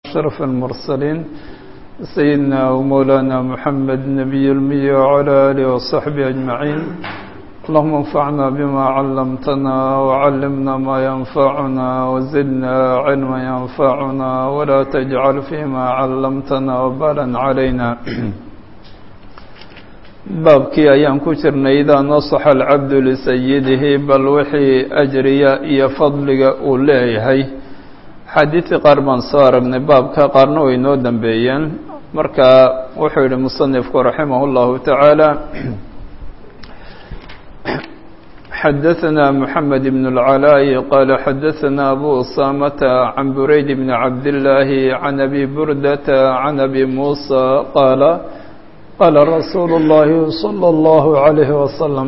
أشرف المرسلين سيدنا ومولانا محمد نبي المية وعلى آله وصحبه أجمعين اللهم انفعنا بما علمتنا وعلمنا ما ينفعنا وزدنا علما ينفعنا ولا تجعل فيما علمتنا وبالا علينا baabkii ayaan ku jirnay idaa nasaxa alcabdu lisayidihi bal wixii ajriya iyo fadliga uu leeyahay xadiidii qaar baan soo aragnay baabka qaarna way noo dambeeyeen marka wuxuu yihi musanifku raximah اllahu tacaala xadaثna mحamed bn اlcalaaءi qaala xadaثna abu usamata can burayd bn cabdillaahi can abi burdata can abi muusa qaala qaala rasuulu اllahi salى اllahu عalayhi wasalam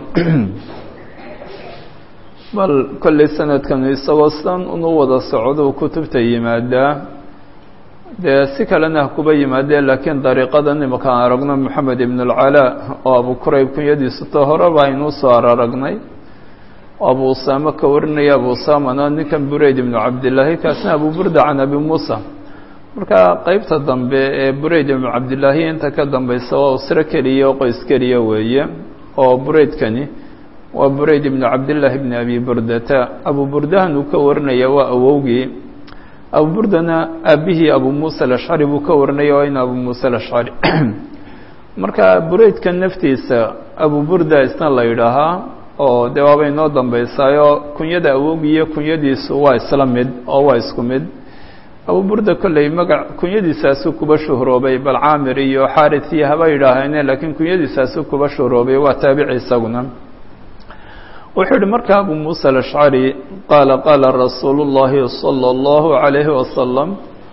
bal kollay sanadkanu isagoo sidan unu wada socdou kutubta yimaadaa dee si kalena ha kuba yimaadee laakiin dariiqadan imakaan aragno moxamed ibn اlcalaa oo abu kurayb kunyadiisu to horeba aynuu soo araragnay oo abu usaame ka warinaya abu usaamana ninkan burayd ibnu cabdillaahi kaasna abu burda can abi muusa marka qeybta dambe ee burayd ibnu cabdillaahi inta ka dambeysa waa usro keliya oo qoys keliya weeye oo buraydkani waa burayd ibnu cabdillaahi bni abi burdata abu burdahan uu ka warinaya waa awowgii abu burdana aabihii abu muusa alashcari buu ka warinaya waa in abu muusa alashcari marka buraydka naftiisa abu burda isna la yidhaahaa oo dee waaba inoo dambeysaayo kunyada awowgii iyo kunyadiisu waa isla mid oo waa isku mid abu burda kolley magac kunyadiisaasuu kuba shuhroobay bal caamir iyo xaaris iyo haba yidhaaheene laakiin kunyadiisaasuu kuba shuhroobay waa taabici isaguna wuxuu yihi marka abu muusa alashcari qaala qaala rasuulu اllahi salى اllahu عalayhi wasalam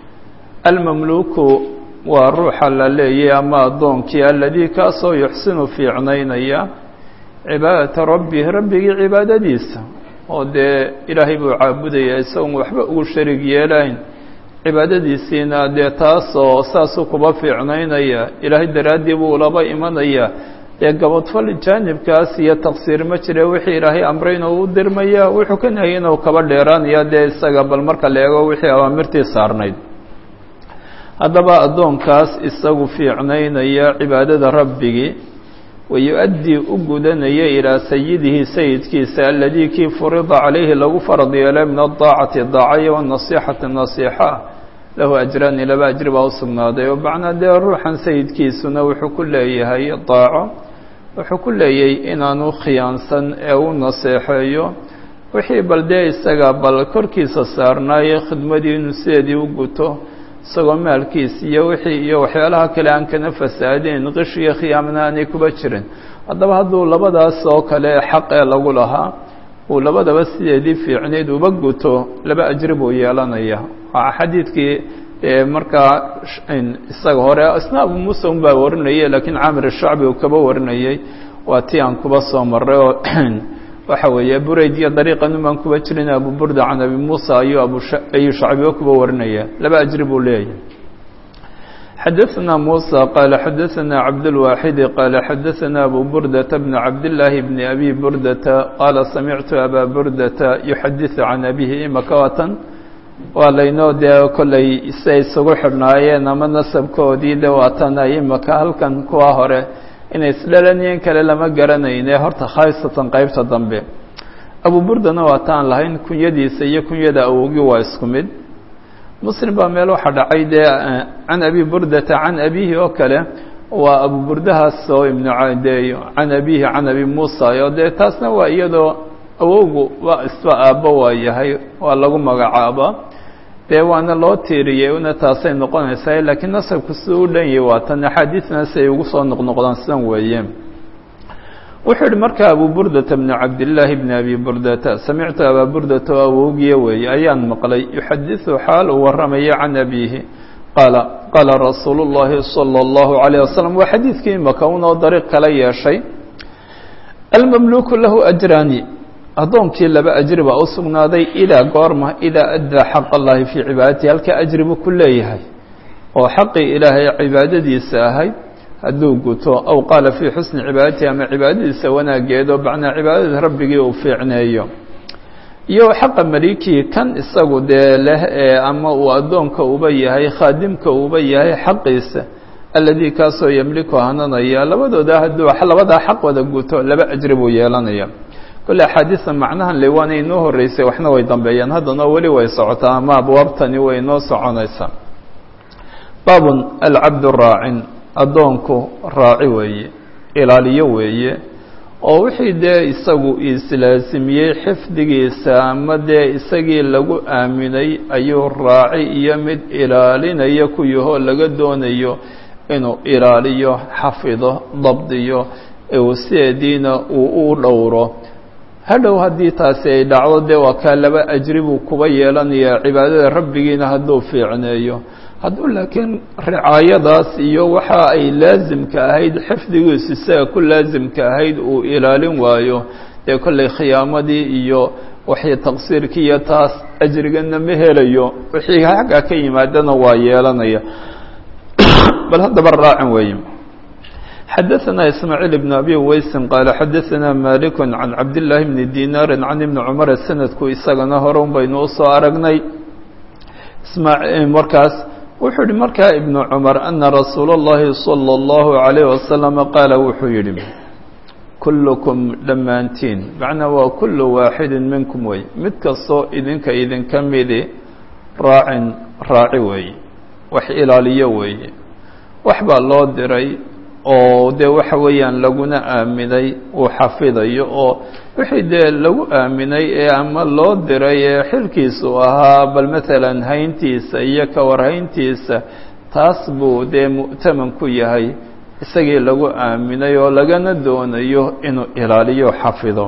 almamluku waa ruuxa la leeyay ama addoonkii aladii kaasoo yuxsinu fiicnaynaya cibaadata rabbi rabbigii cibaadadiisa oo dee ilaahay buu caabudaya isagoon waxba ugu sharig yeelayn cibaadadiisiina dee taasoo saasuu kuba fiicnaynaya ilaahay daraaddii buu laba imanaya dee gabadfal jaanibkaas iyo taqsiir ma jire wixii ilaahay amrayna uu dirmaya wuxuu ka nahayana uu kaba dheeraanaya dee isaga bal marka la eego wixii awaamirtii saarnayd haddaba addoonkaas isagu fiicnaynaya cibaadada rabbigii wayu-addii u gudanaya ilaa sayidihi sayidkiisa aladii kii furida calayhi lagu farad yeelay min adaacati daacaya wanasiixati nasiixa lahu ajraani laba ajri baa u sugnaaday oo macnaa dee ruuxan sayidkiisuna wuxuu ku leeyahay daaco wuxuu ku leeyahay inaanu khiyaansan ee u naseexeeyo wixii bal dee isaga bal korkiisa saarnaaye khidmadii inuu sideedii u guto isagoo maalkiis iyo wixii iyo waxyaalaha kale aan kana fasaadeen qish iyo khiyaamna aanay kuba jirin haddaba hadduu labadaas oo kale xaq ee lagu lahaa uu labadaba sideedii fiicneyd uba guto laba ajri buu yeelanaya waa xadiidkii markaa isaga hore isna abu muusa un baa warinayay laakiin caamir shacbi uu kaba warinayay waa ti aan kuba soo maray oo waxa weeye burayd iyo dariiqan baan kuba jirin abu burda can abi muusa ayuu abuayuu shacbiba kuba warinaya laba ajri buu leeyahay xadaثna muسى qala xadaثna cabdالواxidi qala xadaثna abu burdata bn cabdالlaahi bni abi burdata qaala samictu aba burdata yuxadiثu can abihi imaka watan waa laynoo dee kolley siay isugu xidhnaayeen ama nasabkoodii de waatan ay imaka halkan kuwa hore inay isdhalaniyeen kale lama garanayne horta khaasatan qeybta dambe abu burdana waa taan lahayn kunyadiisa iyo kunyada awowgii waa isku mid muslim baa meel waxaa dhacay dee can abi burdata can abihi oo kale waa abu burdahaas oo ibnu de can abihi can abi muusa oo dee taasna waa iyadoo awowgu waa isba aabbo waa yahay waa lagu magacaaba dee waana loo tiiriyey una taasay noqonaysaa laakiin nasabku siduu u dhan yahay waa tan axaadiidna si ay ugu soo noqnoqdaan sidan weeye wuxuu yihi marka abu burdata bni cabdillaahi bni abi burdata samictu abaa burdata oo awowgiya weeye ayaan maqlay yuxadiثu xaal uu warramaya can abiihi qaala qaala rasuulu اllahi salى اllahu عalيه wasalam waa xadiidkii imaka unoo dariiq kala yeeshay almamluku lahu ajraani addoonkii laba ajri baa u sugnaaday idaa goorma idaa addaa xaq allahi fii cibaadatihi halka ajri buu ku leeyahay oo xaqii ilaahay cibaadadiisa ahayd hadduu guto aw qaala fii xusni cibaadatihi ama cibaadadiisa wanaageed oo macnaa cibaadada rabbigii uu fiicneeyo iyo xaqa malikii kan isagu dee leh ee ama uu addoonka uba yahay khaadimka uba yahay xaqiisa alladii kaasoo yamliku hananaya labadooda hadduu labadaa xaq wada guto laba ajri buu yeelanaya kolle axaadiista macnahan le waana inoo horreysay waxna way dambeeyaan haddana weli way socotaa ama abwaabtani way inoo soconaysaa baabun alcabdu raacin addoonku raaci weeye ilaaliyo weeye oo wixii dee isagu islaasimiyey xifdigiisa ama dee isagii lagu aaminay ayuu raaci iyo mid ilaalinaya ku yahoo laga doonayo inuu ilaaliyo xafido dabdiyo sideediina uu u dhowro hadhow haddii taasi ay dhacdo dee waa kaa laba ajri buu kuba yeelanayaa cibaadada rabbigiina hadduu fiicneeyo hadduu laakiin ricaayadaas iyo waxa ay laasimka ahayd xifdigiisu isaga ku laasimka ahayd uu ilaalin waayo dee kollay khiyaamadii iyo waxay taqsiirkii iyo taas ajrigana ma helayo wixii xaggaa ka yimaadana waa yeelanaya bal haddaba raacin weeye xadaثna ismaaعiil بn abi weysin qaala xadaثna malik can cabdالlahi bni dinaari can ibni cumar sanadku isagana hore un baynu usoo aragnay markaas wuxuu yihi markaa ibnu cumar ana rasuula اllahi salى اllahu عalayh wasalam qaala wuxuu yihi kullukum dhammaantiin macnaa waa kulu waaxidi minkum wey mid kastoo idinka idinka midi raacin raaci weeye wax ilaaliyo weeye wax baa loo diray oo dee waxa weeyaan laguna aaminay uu xafidayo oo wixii dee lagu aaminay ee ama loo diray ee xilkiisu ahaa bal maalan hayntiisa iyo kawarhayntiisa taas buu dee mu'taman ku yahay isagii lagu aaminay oo lagana doonayo inuu ilaaliyo xafido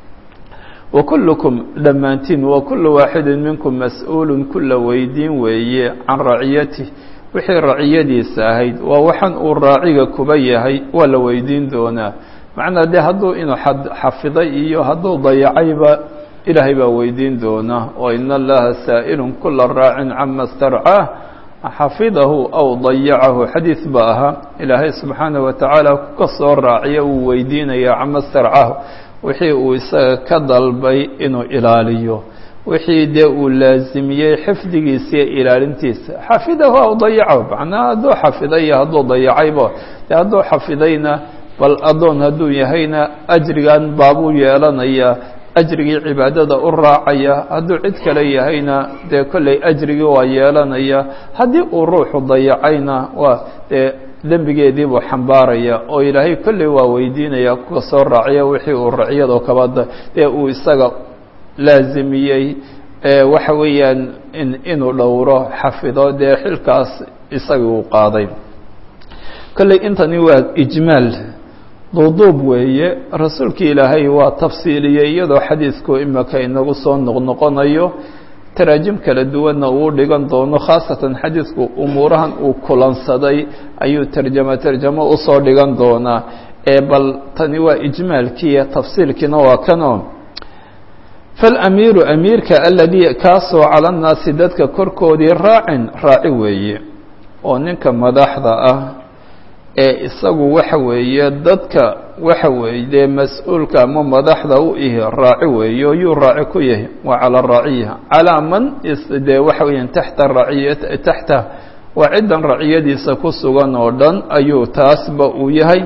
wa kullukum dhammaantiin wa kullu waaxidin minkum mas-uulun kula weydiin weeye can raciyatih wixii raciyadiisa ahayd waa waxan uu raaciga kuba yahay waa la weydiin doonaa macnaa dee hadduu inuu xafiday iyo hadduu dayacayba ilaahay baa weydiin doonaa oo ina allaha saa'ilun kula raacin cama starcaah xafidahu aw dayacahu xadiid ba ahaa ilaahay subxaanaه wa tacaala ka soo raaciya uu weydiinaya cama starcahu wixii uu isaga ka dalbay inuu ilaaliyo wixii dee uu laasimiyey xifdigiisa iyo ilaalintiisa xafidahu aw dayacahu macnaa hadduu xafiday iyo hadduu dayacayba dee hadduu xafidayna bal addoon hadduu yahayna ajrigan baabuu yeelanayaa ajrigii cibaadada u raacaya hadduu cid kale yahayna dee kolley ajrigii waa yeelanaya haddii uu ruuxu dayacayna waa dee dembigeedii buu xambaaraya oo ilaahay kolley waa weydiinaya kuka soo raaciya wixii uu raciyado kabada dee uu isaga laasimiyey waxa weeyaan inuu dhowro xafido dee xilkaas isagii uu qaaday kolley intani waa ijmaal duuduub weeye rasuulkii ilaahay waa tafsiiliyey iyadoo xadiidku imika inagu soo noqnoqonayo taraajim kala duwanna uu dhigan doono khaasatan xadiidku umuurahan uu kulansaday ayuu tarjamo tarjamo usoo dhigan doonaa ee bal tani waa ijmaalkiiyo tafsiilkiina waa kanoo falamiiru amiirka aladii kaasoo cala nnaasi dadka korkoodii raacin raaci weeye oo ninka madaxda ah ee isagu waxa weeye dadka waxa weeye dee mas-uulka ama madaxda u ihi raaci weeye oo yuu raaci ku yahay waa calaa raaciya calaa man dee waxa weeyaan taxta raciya taxta waa ciddan raciyadiisa ku sugan oo dhan ayuu taasba uu yahay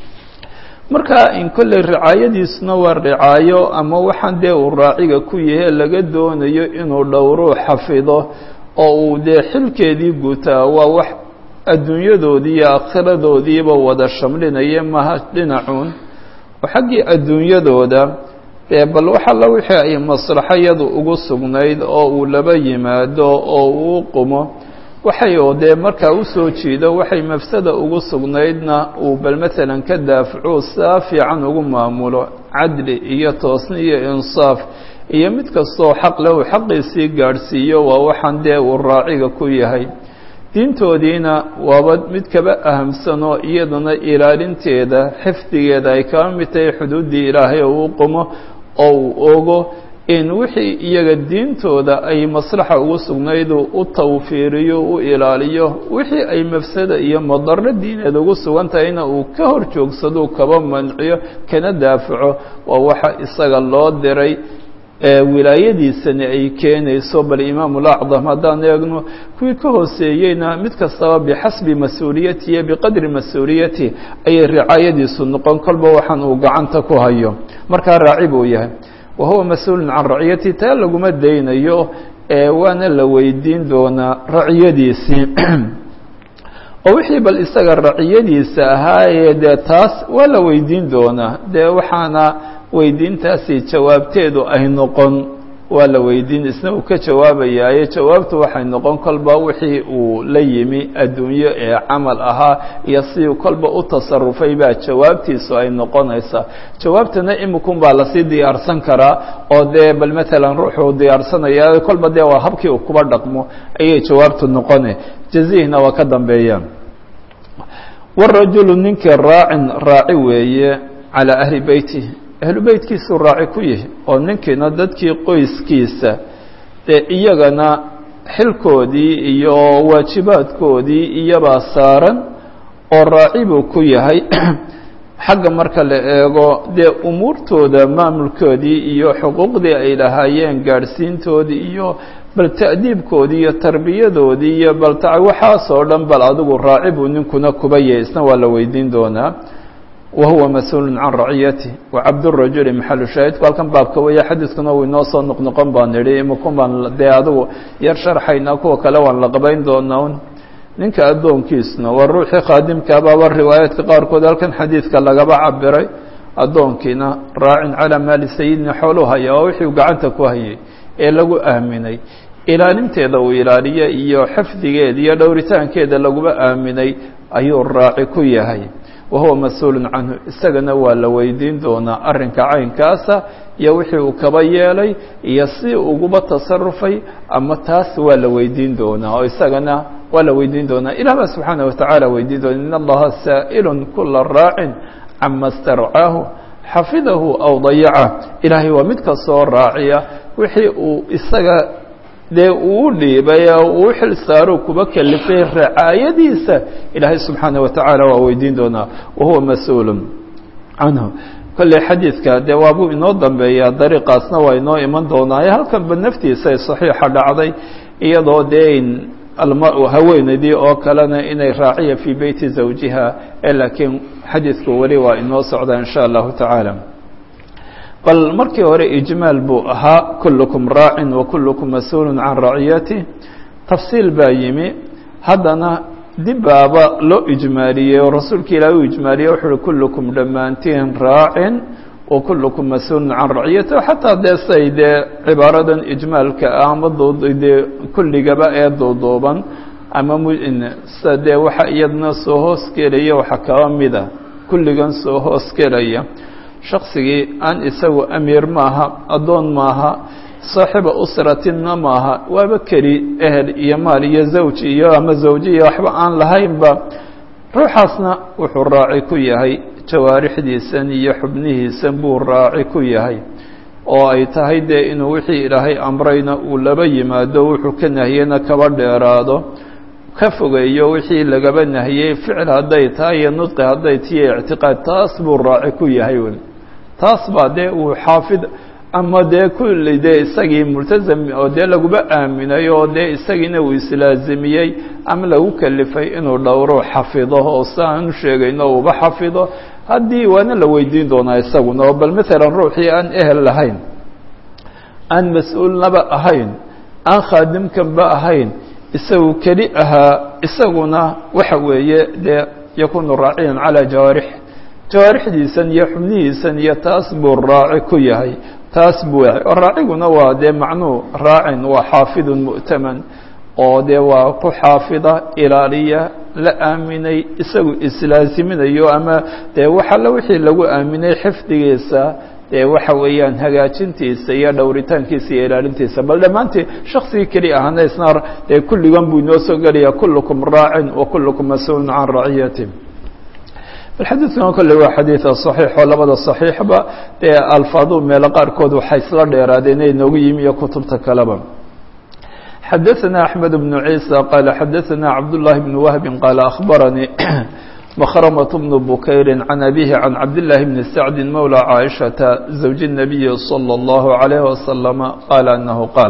marka in kolley ricaayadiisuna waa ricaayo ama waxaan dee uu raaciga ku yahay laga doonayo inuu dhowruu xafido oo uu dee xilkeedii gutaa waa wax adduunyadoodii iyo aakhiradoodiiba wada shamlinaya maha dhinacuun oo xaggii adduunyadooda dee bal wax alla wixii ay maslaxayadu ugu sugnayd oo uu laba yimaado oo uu qumo waxay oo dee markaa usoo jiido waxay mafsada ugu sugnaydna uu bal maalan ka daafaco saa fiican ugu maamulo cadli iyo toosni iyo insaaf iyo mid kastoo xaq leh uu xaqiisii gaadhsiiyo waa waxaan dee uu raaciga ku yahay diintoodiina waaba mid kaba ahamsanoo iyadana ilaalinteeda xifdigeeda ay kaba mid tahay xuduuddii ilaahay oo uu qumo oo uu ogo in wixii iyaga diintooda ay maslaxa ugu sugnaydu u tawfiiriyo u ilaaliyo wixii ay mafsada iyo madaro diineed ugu sugan tahayna uu ka hor joogsado kaba manciyo kana daafaco waa waxa isaga loo diray wilaayadiisani ay keenayso bal imaamu lacdam haddaan eegno kuwii ka hooseeyeyna mid kastaba bixasbi mas-uuliyati iyo biqadri mas-uuliyati ayay ricaayadiisu noqon kolba waxaan uu gacanta ku hayo markaa raaci buu yahay wa huwa mas-uulun can raciyati taa laguma daynayo waana la weydiin doonaa raciyadiisii oo wixii bal isaga raciyadiisa ahaayee dee taas waa la weydiin doonaa dee waxaana weydiintaasi jawaabteedu ay noqon waa la weydiin isna uu ka jawaabayaaye jawaabtu waxay noqon kolba wixii uu la yimi adduunyo ee camal ahaa iyo sidii kolba u tasarufay baa jawaabtiisu ay noqonaysaa jawaabtana imikun baa lasii diyaarsan karaa oo dee bal matalan ruuxuu diyaarsanaya kolba dee waa habkii uu kuba dhaqmo ayay jawaabtu noqone jazihna waa ka dambeeyaan warajulu ninkii raacin raaci weeye calaa ahli beyti ahlu beytkiisuu raaci ku yihi oo ninkiina dadkii qoyskiisa dee iyagana xilkoodii iyo waajibaadkoodii iyobaa saaran oo raaci buu ku yahay xagga marka la eego dee umuurtooda maamulkoodii iyo xuquuqdii ay lahaayeen gaadhsiintoodii iyo bal ta'diibkoodii iyo tarbiyadoodii iyo bal ta waxaasoo dhan bal adigu raaci buu ninkuna kuba yahay isna waa la weydiin doonaa wahuwa mas-uulu can raciyati wacabdurajuli maxalu shaahidku halkan baabka weeye xadiidkuna uu inoo soo noqnoqon baan nidhi imakun baan dee adigu yar sharxaynaa kuwa kale waan la qabayn doonaa un ninka addoonkiisna waa ruuxii khaadimkaabaaba riwaayaadka qaarkood halkan xadiidka lagaba cabiray addoonkiina raacin calaa maali sayidina xooluu haya waa wixii uu gacanta ku hayay ee lagu aaminay ilaalinteeda uu ilaaliyo iyo xifdigeeda iyo dhowritaankeeda laguba aaminay ayuu raaci ku yahay wahuwa mas-uulun canhu isagana waa la weydiin doonaa arrinka caynkaasa iyo wixii uu kaba yeelay iyo si uguba tasarufay ama taas waa la weydiin doonaa oo isagana waa la weydiin doonaa ilah baa subxaana watacaala weydiin doona in allaha saa'ilun kula raacin cama starcaahu xafidahu aw dayaca ilaahay waa mid kastoo raaciya wixii uu isaga dee uu dhiibay uu xil saaro kuba kelifay racaayadiisa ilaahay subxaana watacaala waa weydiin doonaa wahuwa mas-uulun canhu kolley xadiidka dee waabuu inoo dambeeyaa dariiqaasna waa inoo iman doonaaye halkanba naftiisa ay saxiixa dhacday iyadoo dee almaru haweenaydii oo kalena inay raaciya fii beyti zawjiha ee laakiin xadiidku weli waa inoo socdaa in sha allahu tacaala bal markii hore ijmaal buu ahaa kullukum raacin wa kullukum mas-uulu can raciyati tafsiil baa yimi haddana dib baaba loo ijmaaliyey oo rasuulka ilaah uu ijmaaliyey wuxu uhi kullukum dhammaantiin raacin wa kullukum mas-uulun can raciyati xataa dee say dee cibaaradan ijmaalka ah ama dee kulligaba ee duuduuban ama msa dee waxa iyadna soo hoos gelaya waxa kaba mida kulligan soo hoos gelaya shaksigii aan isagu amiir maaha addoon maaha saaxiba usratinna maaha waaba keli ehel iyo maal iyo zawj iyo ama zawji iyo waxba aan lahaynba ruuxaasna wuxuu raaci ku yahay jawaarixdiisan iyo xubnihiisan buu raaci ku yahay oo ay tahay dee inuu wixii ilaahay amrayna uu laba yimaado wuxuu ka nahiyena kaba dheeraado ka fogeeyo wixii lagaba nahiyey ficil hadday tahay iyo nudqi hadday tiyo ictiqaad taas buu raaci ku yahay weli taas baa dee uu xaafid ama dee kulli dee isagii multazam oo dee laguba aaminay oo dee isagiina uu islaazimiyey ama lagu kelifay inuu dhowro xafido oo siaan u sheegayno uba xafido haddii waana la weydiin doonaa isaguna oo bal maalan ruuxii aan ehel lahayn aan mas-uulnaba ahayn aan khaadimkanba ahayn isagu keli ahaa isaguna waxa weeye dee yakunu raaciyan calaa jawaarix jawaarixdiisan iyo xubnihiisan iyo taas buu raaci ku yahay taas buu yahay oo raaciguna waa dee macnuu raacin waa xaafidun mu'taman oo dee waa ku xaafida ilaaliya la aaminay isagu islaaziminayo ama dee waxalla wixii lagu aaminay xifdigiisa dee waxa weeyaan hagaajintiisa iyo dhowritaankiisa iyo ilaalintiisa bal dhammaantii shaksigii keli ahana isna dee kulligan buu inoo soo gelaya kullukum raacin wa kullukum mas-uulun can raciyati xadiidkan kolle waa xadiida صaxiix oo labada صaxiixba dee alfaadu meelo qaarkood waxay isla dheeraadeen ay noogu yimi iyo kutubta kaleba xadaثna أحmed بن عيسى qال xadaثna cabdاللahi بن وهب qال أخbaranii مkhrمة بن بكير عن أبيه عن عبد الله بن سعد مولى عائشة زوج النبي صلى الله عليه وسلم قال أنه قال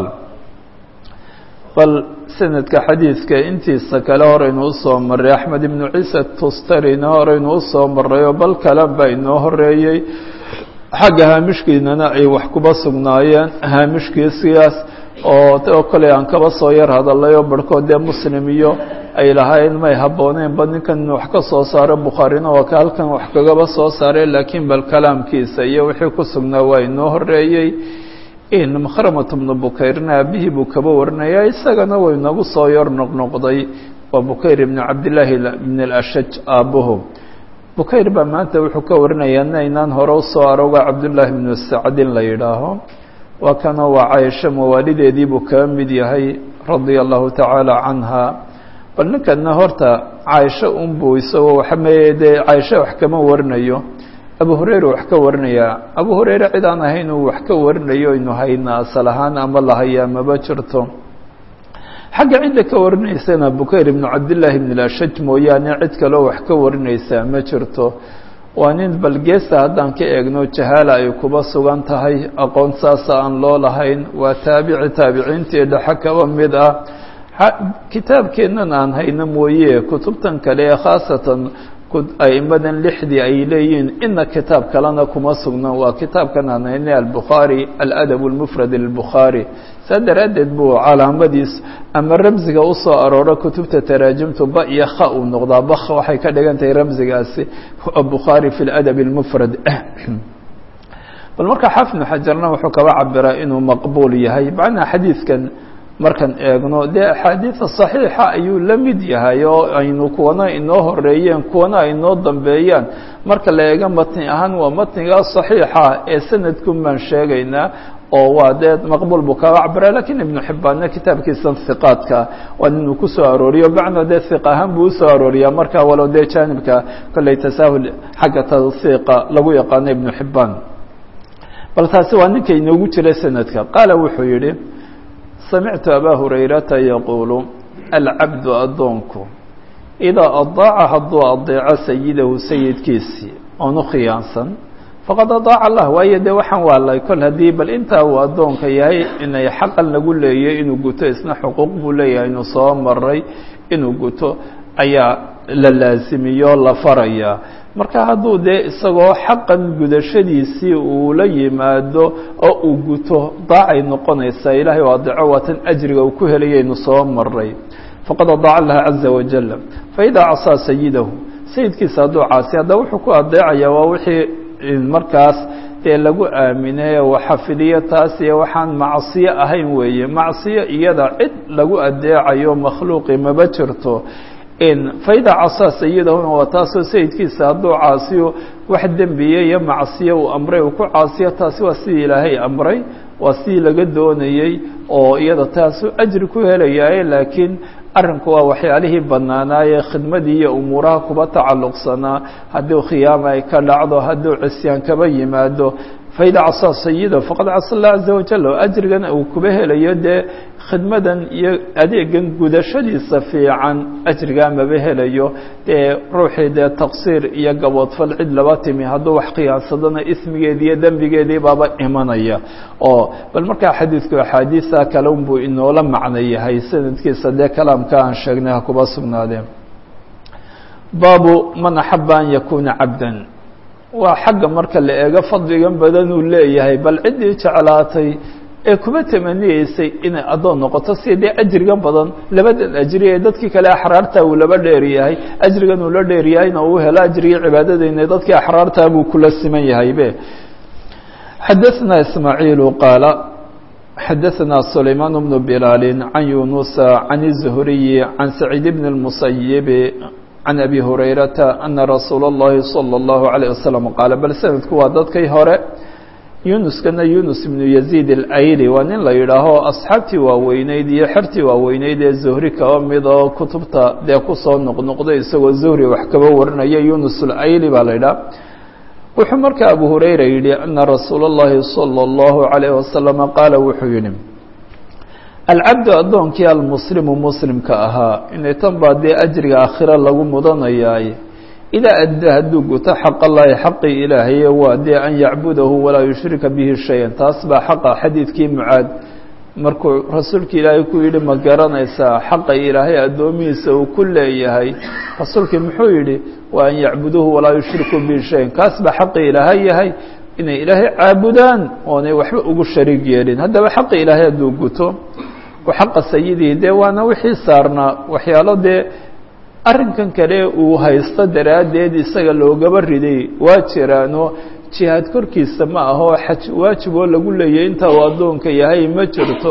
bal sanadka xadiidka intiisa kale horaynu usoo maray axmed ibnu ciise tustarina horaynu usoo maray oo bal kale baa inoo horeeyey xagga haamishkiinana ay wax kuba sugnaayeen haamishkiisigaas oo oo kale aan kaba soo yar hadalay oo barhkood dee muslim iyo ay lahayn may habbooneenba ninkan wax ka soo saaro bukhaarina waa ka halkan wax kagaba soo saaray laakiin bal kalaamkiisa iyo wixii ku sugnaa waa inoo horeeyey makhramat bnu bukayrna aabihii buu kaba warinaya isagana way nagu soo yar noqnoqday waa bukayr ibn cabdillaahi ibn alashaj aabbuhu bukayr baa maanta wuxuu ka warinayaa inaynaan hore usoo aroga cabdullaahi ibnu sacdin la yidhaaho waa kanoo waa caaisho mawaalideedii buu kaga mid yahay radia allahu tacaala canha bal ninkana horta caaisho unbuu isagoo waxameye dee caaisho wax kama warinayo abu hurayra wax ka warinayaa abu hurayre cid aan ahayn uu wax ka warinayo aynu hayna asal ahaan ama lahayaa maba jirto xagga cidda ka warinaysana bukayr ibnu cabdillaahi ibn lashaj mooyaane cid kaleo wax ka warinaysaa ma jirto waa nin balgeesta haddaan ka eegno jahaala ay kuba sugan tahay aqoon saasa aan loo lahayn waa taabici taabiciintii dhexe kaba mid ah kitaabkeennan aan hayno mooye kutubtan kale ee khaasatan aimadan lixdii ay leeyihiin ina kitaab kalena kuma sugna waa kitaabkan aan hayne albukhaari aladab اlmufrad lbukhaari saa daraaddeed buu calaamadiis ama ramsiga usoo arooro kutubta taraajimtu ba iyo kha uu noqdaa bak waxay ka dhigan tahay ramsigaasi bukhaari fi ladab اlmufrad bal marka xafnu xajarna wuxuu kaba cabiraa inuu maqbuul yahay macnaa xadiidkan markaan eegno dee axaadiida صaxiixa ayuu la mid yahay oo aynu kuwana inoo horeeyeen kuwana ay inoo dambeeyaan marka la eego matni ahaan waa matnigaa صaxiixa ee sanadkun baan sheegaynaa oo waa dee maqbuul buu kaga cabira lakiin ibnu xibbaanna kitaabkiisan hiqaadka waa inuu kusoo arooriyo bacna dee hiq ahaan buu usoo arooriyaa marka walow dee jaanibka kolley tasaahul xagga tawhiiqa lagu yaqaano ibnu xibbaan bal taasi waa ninka inoogu jira sanadka qaala wuxuu yihi samictu abaa hurayrata yaquulu alcabdu addoonku idaa adaaca hadduu adeeco sayidahu sayidkiisii oonu khiyaansan faqad adaaca allah waayo dee waxaan waalay kol haddii bal intaa uu addoonka yahay inay xaqan lagu leeyay inuu guto isna xuquuq buu leeyahay inuu soo maray inuu guto ayaa la laasimiyo la farayaa marka hadduu dee isagoo xaqan gudashadiisii uu la yimaado oo uu guto daacay noqonaysaa ilaahay oo adeeco waa tan ajriga uu ku helayaynu soo maray faqad adaaca allaha caza wajal faidaa casaa sayidahu sayidkiisa hadduu caasi haddaba wuxuu ku adeecayaa waa wixii markaas dee lagu aaminay oo xafidiyo taas iyo waxaan macsiyo ahayn weeye macsiyo iyada cid lagu adeecayo makhluuqi maba jirto faida casaa sayidahuna waa taasoo sayidkiisa hadduu caasiyo wax dembiye iyo macsiyo uu amray uu ku caasiyo taasi waa sidii ilaahay amray waa sidii laga doonayey oo iyada taasuu ajri ku helayaaye laakiin arrinku waa waxyaalihii bannaanaaye khidmadii iyo umuuraha kuba tacalluqsanaa hadduu khiyaama ay ka dhacdo hadduu cisyaan kaba yimaado faida casaa sayida faqad casa allah caza wajal oo ajrigan uu kuba helayo dee khidmadan iyo adeegan gudashadiisa fiican ajrigaa maba helayo dee ruuxii dee taqsiir iyo gaboodfal cid laba timi hadduu wax khiyaansadana ismigeedi iyo dembigeedii baaba imanaya oo bal markaa xadiidku axaadiisa kale unbuu inoola macno yahay sanadkiisa dee kalaamka aan sheegnay ha kuba sugnaadeen baabu man axaba an yakuuna cabdan waa xagga marka la eego fadligan badan uu leeyahay bal ciddii jeclaatay ee kuma tamaniyeysay inay addoon noqoto si dee ajriga badan labadan ajri ee dadkii kale axraarta uu laba dheeryahay ajrigan uu la dheeryahayna uu helo ajrigii cibaadadeyna dadkii axraartaa buu kula siman yahay be xadaثna ismaaعiilu qaala xadaثna sulaymaan bnu bilaali can yunusa can الzuhriyi can saciid bn الmusayib can abi hurayrata ana rasuula اllahi salى اllahu عalيه wasalam qaala bal sanadku waa dadkay hore yunuskana yunus ibnu yaziid alayli waa nin la yidhaaho asxaabtii waaweyneyd iyo xertii waaweyneyd ee zuhri kaba mid oo kutubta dee kusoo noqnoqday isagoo zuhri wax kaba warinaya yunus alayli baa la yidhaha wuxuu markaa abu hurayra yidhi ana rasuula اllahi salى اllahu عalayh wasalama qaala wuxuu yihi alcabdu addoonkii almuslimu muslimka ahaa inay tan baa dee ajriga aakhira lagu mudanayaay idaa adda hadduu guto xaq allahi xaqii ilaahaye waa dee an yacbudahu walaa yushrika bihi shayan taas baa xaqa xadiidkii mucaad markuu rasuulka ilaahay ku yidhi ma garanaysaa xaqa ilaahay addoomihiisa uu ku leeyahay rasuulkii muxuu yidhi waa an yacbuduuhu walaa yushrikuu bihi shayan kaas baa xaqi ilaahay yahay inay ilaahay caabudaan oonay waxba ugu shariig yeelin haddaba xaqi ilaahay hadduu guto oo xaqa sayidihi dee waana wixii saarnaa waxyaalo dee arrinkan kale uu haysto daraaddeed isaga loogaba riday waa jiraano jihaad korkiisa ma aho xaj waajib oo lagu leeyahy inta uu addoonka yahay ma jirto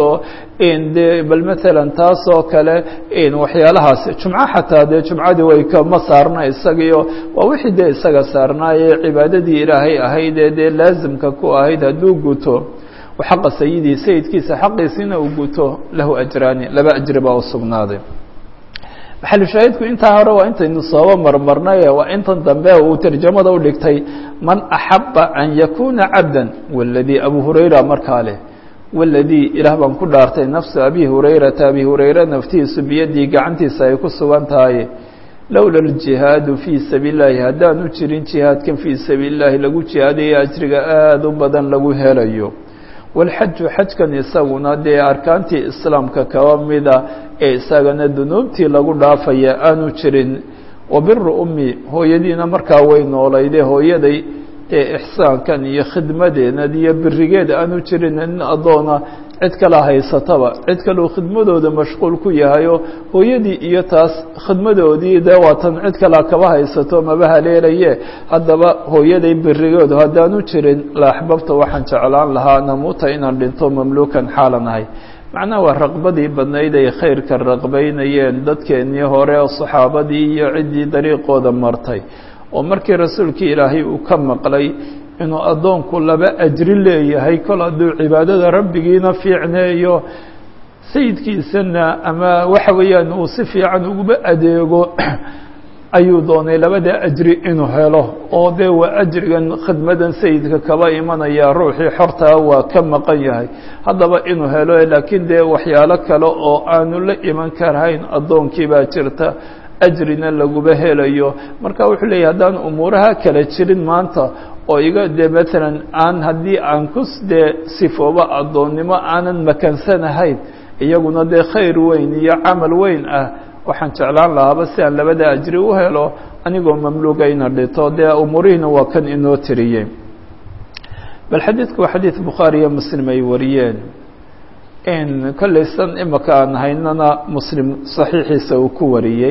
dee bal matalan taas oo kale waxyaalahaasi jumco xataa dee jumcadii way kama saarna isagiio waa wixii dee isaga saarnaaye cibaadadii ilaahay ahaydee dee laasimka ku ahayd hadduu guto xaqa sayidii sayidkiisa xaqiisina uu guto lahu ajraani laba ajri baa u sugnaaday maxalushaahidku intaa hore waa intaynu sooba marmarnay waa intan dambe uu tarjamada u dhigtay man axaba an yakuna cabdan waladii abu hurayra markaa leh waladii ilaah baan ku dhaartay nafsu abi hurayrata abi hurayra naftiisu biyadii gacantiisa ay ku sugan tahay lowla aljihaadu fii sabiili llahi haddaanu jirin jihaadkan fii sabiili llahi lagu jihaadayo ajriga aada u badan lagu helayo walxaju xajkan isaguna dee arkaantii islaamka kaba mida ee isagana dunuubtii lagu dhaafaya aanu jirin wabiru ummi hooyadiina markaa way noolayde hooyaday ee ixsaankan iyo khidmadeenad iyo birigeed aanu jirin nin addoona cid kala haysataba cid kaleu khidmadooda mashquul ku yahayo hooyadii iyo taas khidmadoodii dee waatan cid kala kaba haysato maba haleelaye haddaba hooyaday birigeedu haddaanu jirin la axbabta waxaan jeclaan lahaa namuuta inaan dhinto mamluukan xaalan ahay macnaha waa raqbadii badnayd ay khayrka raqbaynayeen dadkeennii hore oo saxaabadii iyo ciddii dariiqooda martay oo markii rasuulkii ilaahay uu ka maqlay inuu addoonku laba ajri leeyahay kol hadduu cibaadada rabbigiina fiicneeyo sayidkiisana ama waxa weeyaan uu si fiican uguba adeego ayuu doonay labada ajri inuu helo oo dee waa ajrigan khidmadan sayidka kaba imanaya ruuxii xortaa waa ka maqan yahay haddaba inuu helo laakiin dee waxyaalo kale oo aanu la iman karahayn addoonkii baa jirta ajrina laguba helayo marka wuxuu leeyahy haddaan umuuraha kala jirin maanta oo iga dee matalan aan haddii aan ku dee sifoobo addoonnimo aanan makansanahayn iyaguna dee khayr weyn iyo camal weyn ah waxaan jeclaan lahaaba si aan labada ajri u helo anigoo mamluuga ina dhito dee umuurihiina waa kan inoo tiriyey bal xadiidku waa xadiid bukhaari iyo muslim ay wariyeen kollaysan imaka aan haynana muslim saxiixiisa uu ku wariyey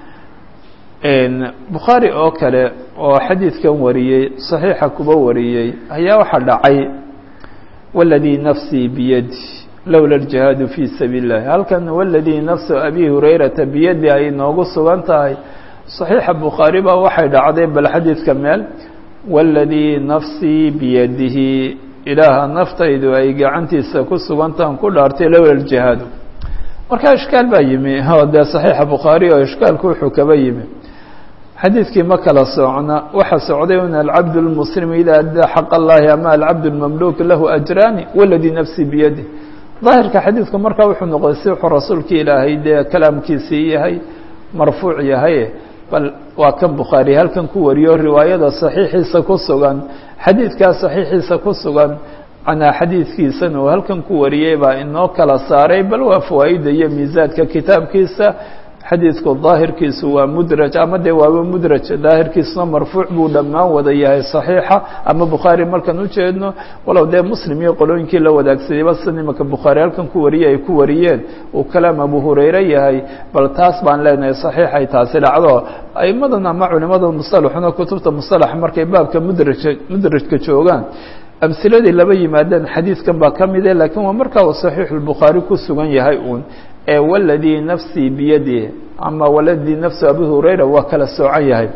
bukhaari oo kale oo xadiidkan wariyey saxiixa kuba wariyey ayaa waxaa dhacay waladii nafsii biyadi lowla aljihaadu fii sabiili اllahi halkan waladii nafsu abi hurayrata biyadi ay noogu sugan tahay صaxiixa bukhaari baa waxay dhacday bal xadiidka meel waladii nafsii biyadihi ilaaha naftaydu ay gacantiisa ku sugantahan ku dhaartay lowla aljihaadu marka ishkaal baa yimi o dee صaxiixa bukhaari oo ishkaalku wuxuu kaba yimi xadiidkii ma kala socna waxa socday un alcabd اlmuslim ida addaa xaq اllahi ama alcabd اlmamluuk lahu ajraani waladii nafsi biyadih daahirka xadiidku markaa wuxuu noqday si wuxuu rasuulka ilaahay dee kalaamkiisii yahay marfuuc yahay bal waa kan bukhaari halkan ku wariyo riwaayada saxiixiisa ku sugan xadiidkaa saxiixiisa ku sugan canaa xadiidkiisana uu halkan ku wariyey baa inoo kala saaray bal waa fawaaida iyo miisaadka kitaabkiisa xadiidku daahirkiisu waa mudraj ama dee waaba mudraj daahirkiisuna marfuuc buu dhammaan wada yahay صaxiixa ama bukhaari markaan ujeedno walow dee muslim iyo qolooyinkii la wadaagsadayba sida imaka bukhaari halkan ku wariyey ay ku wariyeen uu kalaam abu hurayre yahay bal taas baan leenahay صaxiixay taasi dhacdo aimadan ama culimada musalaxuna kutubta musalax markay baabka mudraj mudrajka joogaan amhiladii laba yimaadeen xadiidkan baa ka mide lakiin waa markaa uu صaxiix الbukhaari ku sugan yahay uun ee waladii nafsii biyadih ama waladii nafsu abi hurayra waa kala soocan yahay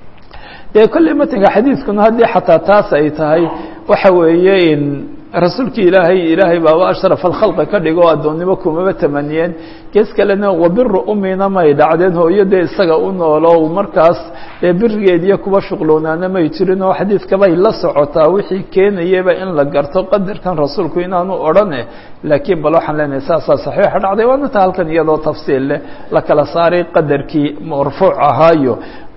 dee kolley matanka xadiidkuna haddii xataa taas ay tahay waxa weeye in rasuulkii ilaahay ilaahay baaba ashraf alkhalqi ka dhigo o addoonnimo kumaba tamaniyeen gees kalena wabiru umina may dhacdeen hooyo dee isaga u noolo markaas dee birigeediyo kuba shuqloonaana may jirin oo xadiidkabay la socotaa wixii keenayaba in la garto qadarkan rasuulku inaanu odhane laakiin bal waxaan leenahay saasaa saxiixa dhacday waana ta halkan iyadoo tafsiil leh la kala saaray qadarkii marfuuc ahaayo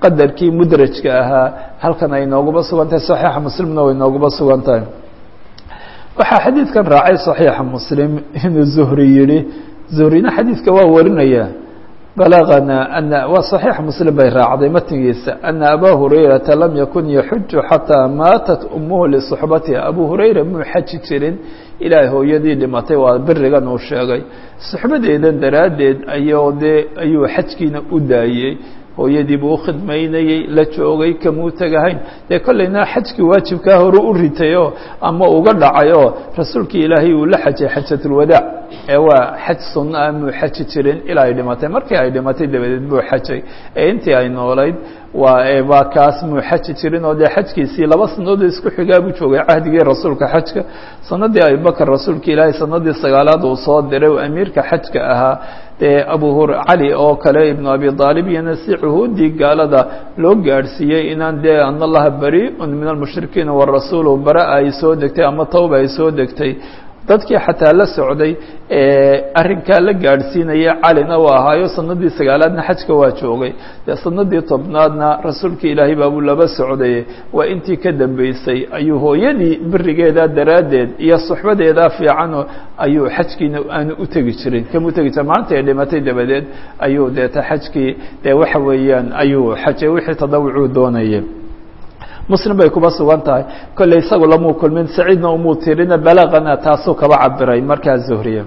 qadarkii mudrajka ahaa halkan ay nooguba sugan tahay saxiixa muslimna way nooguba sugan tahay waxaa xadiidkan raacay صaxiixa muslim inuu zuhri yihi zuhrina xadiidka waa warinaya balagana ana waa صaxiixa muslim bay raacday matnigiisa ana abaa hurayrata lam yakun yaxuju xataa maatat umuhu lisuxbatiha abu hurayra muu xaji jirin ilaahay hooyadii dhimatay waa berigan uu sheegay suxbadeedan daraaddeed ayuu dee ayuu xajkiina u daayey hooyadii buu ukhidmaynayey la joogay kamuu tegahayn dee kollayna xajkii waajibkaa hore u ritayoo ama uga dhacayoo rasuulkii ilaahay uu la xajay xajatulwadaac ee waa xaj sunno ah muu xaji jirin ilaa ay dhimatay markii ay dhimatay dabadeed buu xajay ee intii ay noolayd waa waa kaas muu xaji jirin oo dee xajkiisii laba sanadood isku xigaa buu joogay cahdigii rasuulka xajka sanadii abubakr rasuulka ilaahay sanadii sagaalaad uu soo diray uu amiirka xajka ahaa dee abu hur cali oo kale ibnu abi aalib iyona si cuhuudii gaalada loo gaadhsiiyey inaan dee an allaha bari-un min almushrikiina warasuulu bara ay soo degtay ama tawba ay soo degtay dadkii xataa la socday arrinkaa la gaadhsiinaya calina u ahaayo sanadii sagaalaadna xajka waa joogay dee sanadii tobnaadna rasuulka ilaahay baabuu laba socday waa intii ka dambeysay ayuu hooyadii berigeedaa daraaddeed iyo suxbadeedaa fiican ayuu xajkiina aanu u tegi jirin kama utegi jirin maalinta ay dhimatay dabadeed ayuu deeta xajkii dee waxa weeyaan ayuu xajay wixii tadawucuu doonayay muslim bay kuba sugan tahay kolley isagu lamuu kulmin saciidna umuu tirina balagana taasuu kaba cabiray markaa zuhriya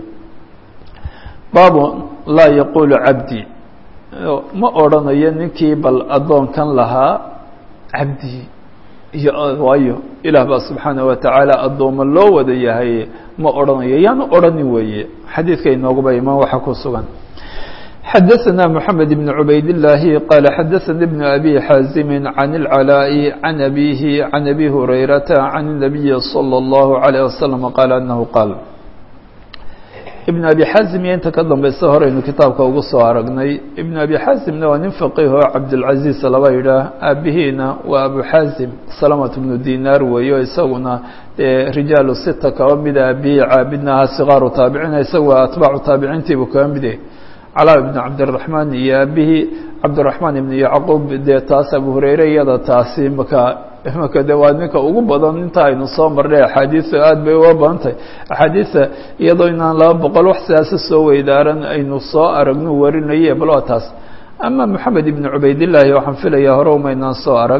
baabu laa yaquulu cabdi ma odrhanayo ninkii bal addoonkan lahaa cabdi iyo waayo ilaah baa subxaanaه watacaala addooma loo wada yahay ma odhanayo yaanu odhanin weeye xadiidka inooguba imaan waxa ku sugan xdثna محamed بن عubayd اللahi qال xadثnي بن أbي xاaزm عن العلاء عن أbيه عن أbي هurayرaةa عن النبي صلى الله عليه وسلم qال أنه qاal iبن أbي xاaزm iyo inta ka dambeysa horeynu kitaabka ugu soo aragnay iبن أbي xاaزmna waa nin فqih oo cabdالعaزيز laba yidhaah aabihiina waa abu xاaزm سلمة بن dinar weeyo isaguna rijaaل sita kaba mida abihi caabidnaha صغاaru taabicina isaga waa atbaacu taabiciintiibu kaba mide calaa ibn cabdiraxmaan iyo aabihii cabdiraxmaan ibn yacquub dee taas abu hureyre iyada taasi maka maka de waa ninka ugu badan inta aynu soo marnay axaadiisa aada bay uga badan tahay axaadiisa iyadoo inaan laba boqol wax sidaasi soo weydaaran aynu soo aragno warinaye bal waa taas ama moxamed ibn cubaydillaahi waxaan filayaa hore umaynaan soo arag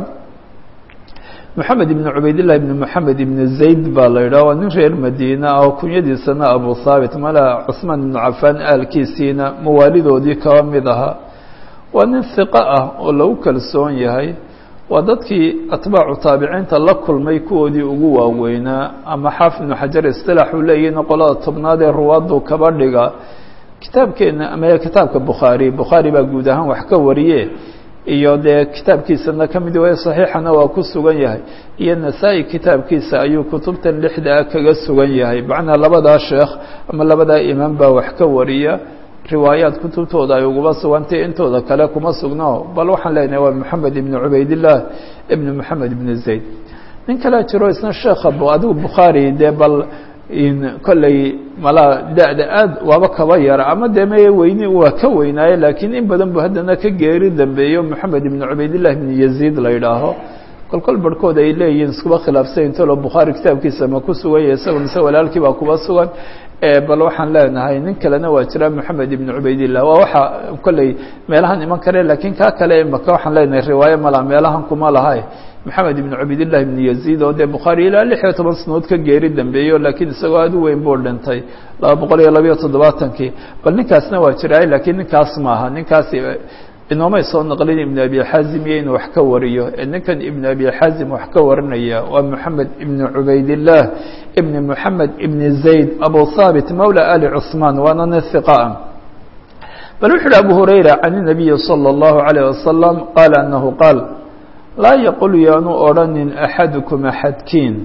moxamed ibn cubaydillahi ibn moxamed ibn zayd baa la yidhaha waa nin reer madiina ah oo kunyadiisana abu haabit mala cusmaan ibnu cafaan aalkiisiina mawaalidoodii kaba mid ahaa waa nin hiqo ah oo lagu kalsoon yahay waa dadkii atbaacu taabiciinta la kulmay kuwoodii ugu waaweynaa ama xaafid ibnu xajar isilaax uu leeyihin qolada tobnaad ee ruwaaddu kaba dhiga kitaabkeena ama kitaabka bukhaari bukhaari baa guud ahaan wax ka wariye iyo dee kitaabkiisana ka mid waye صaxiixana waa ku sugan yahay iyo nasaa-i kitaabkiisa ayuu kutubtan lixda ah kaga sugan yahay macnaa labadaa sheekh ama labadaa imaam baa wax ka wariya riwaayaat kutubtooda ay uguba sugantay intooda kale kuma sugno bal waxaan leenahay waa moxamed ibn cubaydillaah ibn moxamed ibn zayd nin kalea jiro isna sheekha adigu bukhaari dee bal kolley malaa da-da aad waaba kaba yara ama dee meye weyni waa ka weynaaye laakiin in badan bu haddana ka geeri dambeeyo moxamed ibn cubaydillah ibn yaziid la yidhaaho kol kol barhkood ay leeyihiin iskuba khilaafsan intolo bukhaari kitaabkiisa ma ku sugan yahay isago mise walaalkii baa kuba sugan bal waxaan leenahay nin kalena waa jira moxamed ibn cubaydillah waa waxa kolley meelahan iman kare laakiin kaa kale maka waxaan leenahay riwaayo mala meelahan kuma laha moxamed ibn cubaydillah ibn yaziid oo dee bukhaari ilaa lix iyo toban sanood ka geeri dambeeyo laakiin isagoo aada u weyn buu dhintay laba boqol iyo labayo toddobaatankii bal ninkaasna waa jiraay laakiin ninkaas maaha ninkaasi inoomay soo naqlin ibn abi xaazim iyo inuu wax ka wariyo ninkan ibn abi xaazim wax ka warinaya waa moxamed ibn cubaydillah ibn moxamed ibn zayd abu haabit mawla ali cusmaan waana nin hiqaa bal wuxu uhi abu hurayra can inabiyi salى اllahu alayh wasalam qaala anahu qaal laa yaqul yaanu odhanin axadukum axadkiin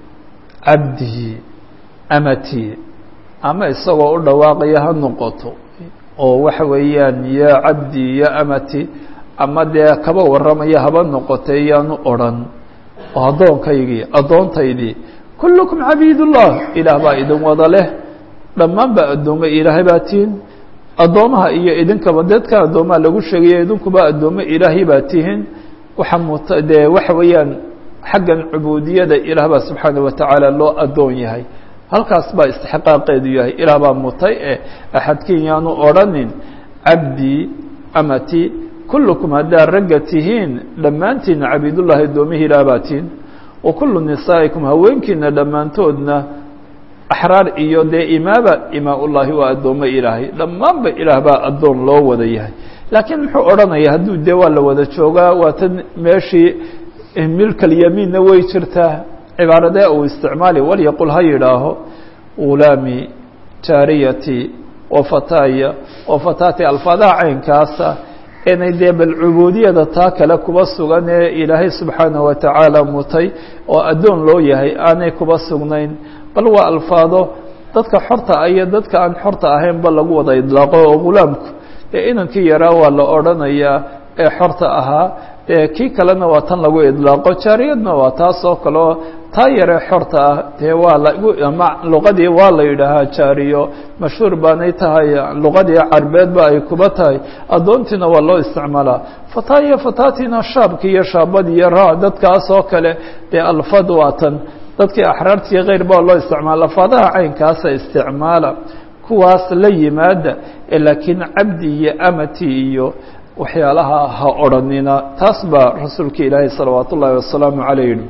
cabdii amatii ama isagoo u dhawaaqaya ha noqoto oo waxa weeyaan yaa cabdii ya amati ama dee kaba warramaya haba noqotay yaanu odrhan oo addoonkaygii addoontaydii kullukum cabiidullah ilaah baa idin wada leh dhammaan baa addoommo ilaahay baa tihin addoomaha iyo idinkaba dadka addoomaha lagu sheegaya idinkuba addoommo ilaahay baa tihin waxa muta dee waxa weeyaan xaggan cubuudiyada ilaah baa subxaana watacaala loo addoon yahay halkaas baa istixqaaqeedu yahay ilaah baa mutay ee axadkiin yaanu odrhanin cabdii amati kullukum haddaad ragga tihiin dhammaantiina cabiidullahi addoomihi ilaah baa tihin wa kullu nisaa'ikum haweenkiina dhammaantoodna axraar iyo dee imaaba imaa-ullaahi waa addoommo ilaahay dhammaanba ilaah baa addoon loo wada yahay laakiin muxuu odhanaya hadduu dee waa la wada joogaa waa tan meeshii milkalyamiinna way jirtaa cibaaradee uu isticmaali walyaqul ha yidhaaho ulaami jaariyati wa fataaya wa fataati alfaadaha caynkaasa inay dee bal cubuudiyada taa kale kuba sugan ee ilaahay subxaanaه wa tacaala mutay oo addoon loo yahay aanay kuba sugnayn bal waa alfaado dadka xorta ah iyo dadka aan xorta ahaynba lagu wada idlaaqo oo gulaamku dee inankii yaraa waa la odrhanayaa ee xorta ahaa dee kii kalena waa tan lagu idlaaqo jaariyadna waa taas oo kale oo taa yaree xorta ah dee waa lagu ama luqadii waa la yidhaahaa jaariyo mashhuur baanay tahay luqadii carbeedba ay kuba tahay addoontiina waa loo isticmaalaa fataa iyo fataatina shaabki iyo shaabadi iyo ra dadkaas oo kale dee alfad waa tan dadkii axraartii keyr baa loo isticmaala alfaadaha caynkaasa isticmaala kuwaas la yimaada ee laakiin cabdi iyo amati iyo waxyaalaha ha odrhanina taas baa rasuulka ilaahay salawaat ullaahi wasalaamu caleyh yihi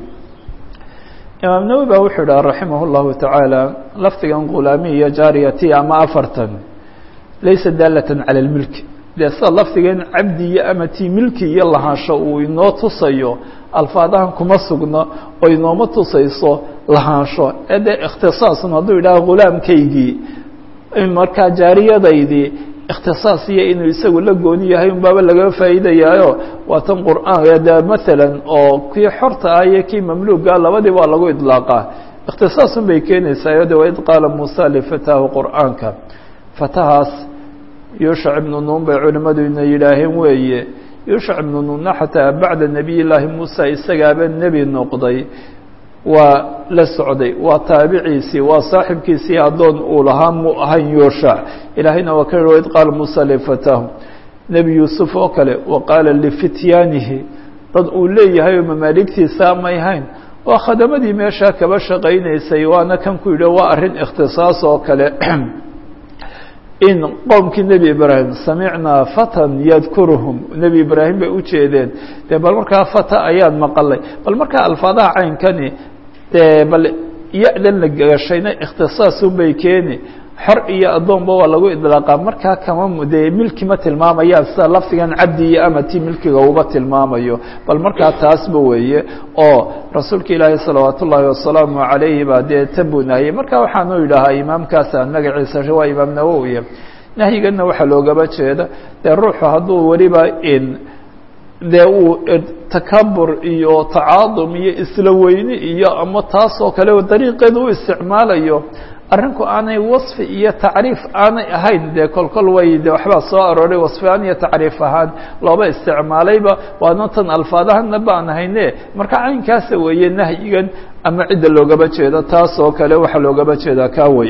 imaam nawowi baa wuxuu idhaha raximah اllahu tacaala lafdigan khulaami iyo jaariyati ama afartan laysa daalatan cala اlmilki dee sida lafdigan cabdi iyo amati milki iyo lahaansho uu inoo tusayo alfaadahan kuma sugno oo inooma tusayso lahaansho ee dee ikhtisaasun hadduu yidhaha khulaamkaygii markaa jaariyadaydii ikhtisaas iyo inuu isagu la gooni yahay un baaba laga faa'iidayaayo waa tan qur'aan de maalan oo kii xorta ah iyo kii mamluuga labadii waa lagu idlaaqaa ikhtisaasun bay keenaysaa de waid qaala muusa lifataahu qur'aanka fatahaas yuushac ibnu nuun bay culimmadu ina yidhaaheen weeye yuushac ibnu nuunna xataa bacda nebiy llaahi muusa isagaaba nebi noqday waa la socday waa taabiciisii waa saaxibkiisii addoon uu lahaa mu ahayn yuushac ilaahayna waa ka yihi waid qaala muusa lifataahu nebi yuusuf oo kale wa qaala lifityaanihi dad uu leeyahay oo mamaaligtiisa may hayn waa khadamadii meeshaa kaba shaqaynaysay waana kan ku yidhi waa arrin ikhtisaas oo kale in qowmkii nebi ibraahim samicnaa fatan yadkuruhum nebi ibraahim bay u jeedeen dee bal markaa fata ayaan maqalay bal markaa alfaadaha caynkani dee bal ya-dan la gashayna ikhtisaasun bay keeni xor iyo addoonba waa lagu idlaaqaa markaa kama dee milki ma tilmaamayaan sida lafdigan cabdi iyo amati milkiga uba tilmaamayo bal markaa taasba weeye oo rasuulka ilaahi salawaat ullaahi wasalaamu calayhi baa dee tan buu nahiyey marka waxaanu yidhaahaa imaamkaasa magaciisa waa imaam nawowiya nahyiganna waxaa loogaba jeeda dee ruuxu hadduu weliba in dee uu takabur iyo tacaadum iyo isla weyni iyo ama taas oo kale dariiqeeda u isticmaalayo arrinku aanay wasfi iyo tacriif aanay ahayn dee kolkol way de waxbaa soo arooray wasfiaan iyo tacriif ahaan looba isticmaalayba waana tan alfaadahana baan hayne marka caynkaasa weeye nahyigan ama cidda loogaba jeedo taas oo kale waxaa loogaba jeedaa kaa wey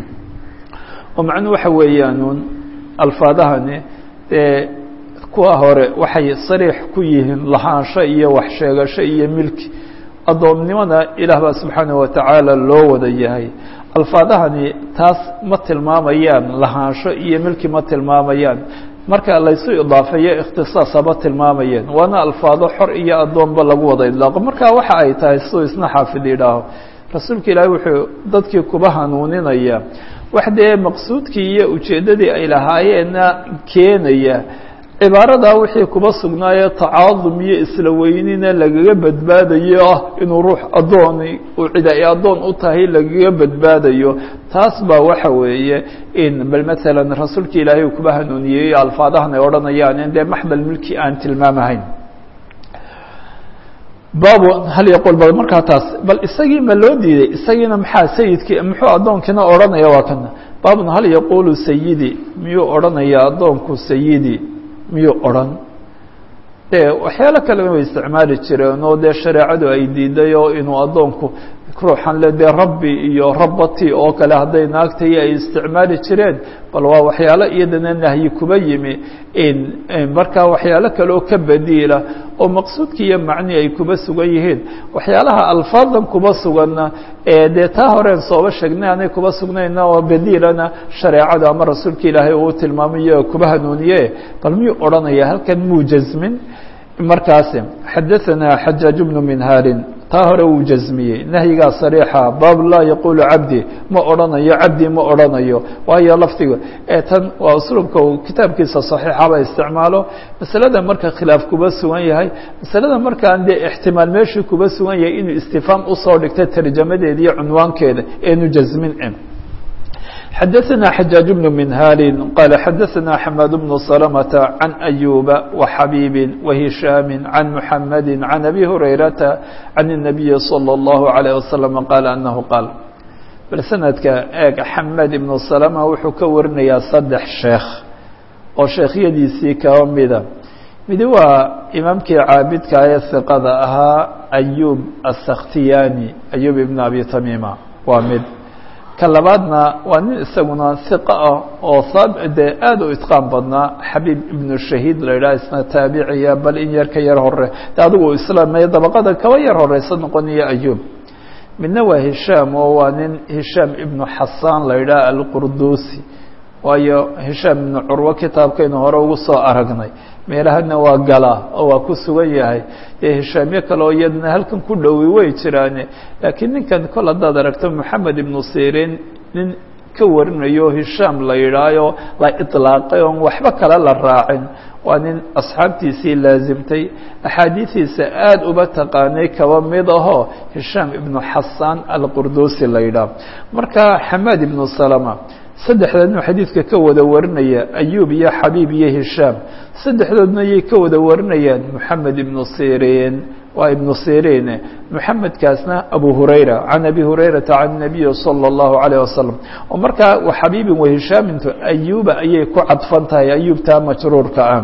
oo macnuu waxa weeyaanuun alfaadahani dee kuwa hore waxay sariix ku yihiin lahaansho iyo wax sheegasho iyo milki addoomnimada ilaah baa subxaanaه watacaala loo wada yahay alfaadahani taas ma tilmaamayaan lahaansho iyo milki ma tilmaamayaan marka laysu idaafeeyo ikhtisaas haba tilmaamayeen waana alfaado xor iyo addoonba lagu wada idlaaqo marka waxa ay tahay siduu isna xaafid yidhaaho rasuulka ilaahi wuxuu dadkii kuba hanuuninaya wax dee maqsuudkii iyo ujeeddadii ay lahaayeenna keenaya cibaaradaa wixii kuba sugnaayo tacaadum iyo isla weynina lagaga badbaadayo ah inuu ruux addooni uu cid ay addoon u tahay lagaga badbaadayo taas baa waxa weeye in bal maalan rasuulka ilaahay uu kuba hanuuniyey alfaadahan ay odhanayaan in dee maxdal milki aan tilmaamahayn baabu hal yaqul bal markaa taas bal isagii ma loo diiday isagiina maxaa sayidkii muxuu addoonkiina odhanaya waa kana baabun hal yaqulu sayidi miyuu odhanaya addoonku sayidi miyuu odhan de waxyaalo kalena way isticmaali jireen oo dee shareecadu ay diiday oo inuu addoonku ruuxan le dee rabbi iyo rabbati oo kale hadday naagtayo ay isticmaali jireen bal waa waxyaalo iyadana nahyi kuba yimi markaa waxyaalo kale oo ka badiila oo maqsuudki iyo macni ay kuba sugan yihiin waxyaalaha alfaadan kuba suganna ee dee taa horeen sooba sheegnay aanay kuba sugnayna oo badiilana shareecada ama rasuulka ilaahay uu tilmaamayo kuba hanuuniye bal miyuu odhanaya halkan muu jasmin markaasi xadaثana xajaaج bnu minhaarin taa hore wuu jasmiyey nahyigaa sariixa baab laa yaqulu cabdi ma odhanayo cabdi ma odhanayo waayo lafdiga ee tan waa usluubka uu kitaabkiisa صaxiixaba isticmaalo masalada marka khilaaf kuba sugan yahay masalada markaan dee ixtimaal meeshii kuba sugan yahay inuu istifaam usoo dhigta tarjamadeeda iyo cunwaankeeda eenu jasmin xadaثna xajaaج بن minhali qal xadaثna xmad بن سلمة عan أyuba وxabيbi وهishاami عan mحamadi عan أbي هurayrata عan النabiyi slى الlaه عليه وsلم qal أnahu qaal bal sanadka eeg xamed ibnu salama wuxuu ka warinayaa saddex sheekh oo sheekhyadiisii kaba mida midi waa imaamkii caabidka ee hiqada ahaa ayub asaktiyani ayub ibn abi tamima waa mid ka labaadna waa nin isaguna hiqa ah oo dee aada u itqaan badnaa xabiib ibnu shahiid la yidhaha isna taabiciya bal in yar ka yar hore de adigu islaamaya dabaqada kaba yar horeysa noqonaya ayub midna waa hishaam oo waa nin hishaam ibnu xasaan la yidhaha alqurdusi waayo hishaam ibnu curwo kitaabkaynu hore ugu soo aragnay meelahana waa galaa oo waa ku sugan yahay dee hishaamyo kale oo iyadna halkan ku dhowi way jiraane laakiin ninkan kol haddaad aragto moxamed ibnu sirin nin ka warinayo hishaam la yidhaayo la iطlaaqay oon waxba kale la raacin waa nin asxaabtiisii laazimtay axaadiidiisa aada uba taqaanay kaba mid ahoo hishaam ibnu xasaan alqurdusi la yidhaah marka xamaad ibnu salama saddexdoodna xadiidka ka wada warinaya ayub iyo xabiib iyo hishaam saddexdoodna yay ka wada warinayaan moxamed ibnu sirin waa ibnu sirin moxamedkaasna abu hurayra can abi hurayrata can nabiyi salى اllahu alayه wasalam oo markaa xabiibin wa hishaamintu ayuba ayay ku cadfan tahay ayubtaa majruurka ah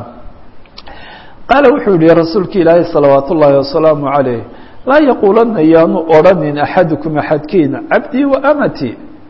qaala wuxuu yihi rasuulka ilaahi salawaat ullaahi wasalaamu calayh laa yaquulanna yaanu odhanin axadukum axadkiin cabdii wa amati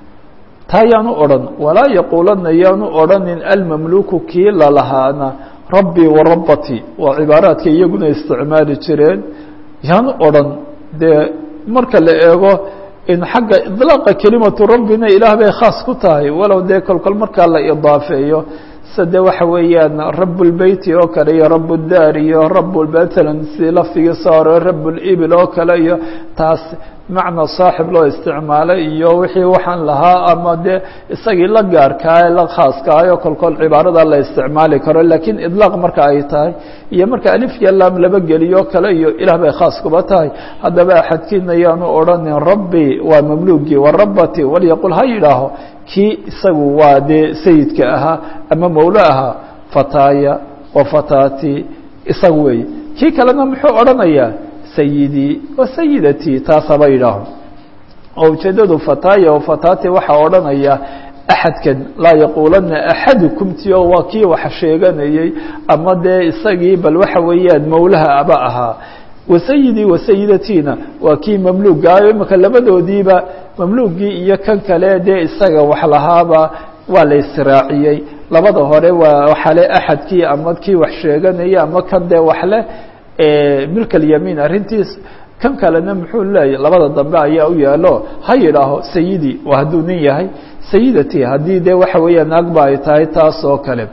taa yaanu odhan walaa yaquulanna yaanu odhanin almamluku kii lalahaana rabbii wa rabbati waa cibaaraadka iyaguna isticmaali jireen yaanu odhan dee marka la eego in xagga idlaaqa kelimatu rabbina ilaah bay khaas ku tahay walow dee kolkol markaa la idaafeeyo sade waxa weeyaan rabbulbeyti oo kale iyo rabuddaar iyo rabu matalan si lafdigii soo hore rabulibil oo kale iyo taas macna saaxib loo isticmaalay iyo wixii waxaan lahaa ama dee isagii la gaarkaa la khaaskaayo kolkol cibaarada la isticmaali karo lakiin idlaaq marka ay tahay iyo marka alif iyo laam laba geliyo kale iyo ilaah bay khaas kuba tahay haddaba axadkiina yaanu odhanin rabbi waa mamluugii wa rabbati walyaqul ha yidhaaho kii isagu waa dee sayidka ahaa ama mawlo ahaa fataaya wa fataati isaga weeye kii kalena muxuu odhanayaa sayidii wa sayidatii taas haba yidhaaho oo ujeeddadu fataaya wa fataati waxaa odhanaya axadkan laa yaquulanna axadukum ti oo waa kii wax sheeganayey ama dee isagii bal waxa weeyaan mawlaha aba ahaa wasayidii wasayidatiina waa kii mamluugaayo imaka labadoodiiba mamluugii iyo kan kale dee isaga wax lahaaba waa la israaciyey labada hore waa waxale axadkii ama kii wax sheeganaya ama kan dee waxleh milk alyamiin arrintiis kan kalena muxuu leeyahy labada dambe ayaa u yaalo ha yidhaaho sayidii waa hadduu nin yahay sayidatii haddii dee waxa weeya naagba ay tahay taas oo kale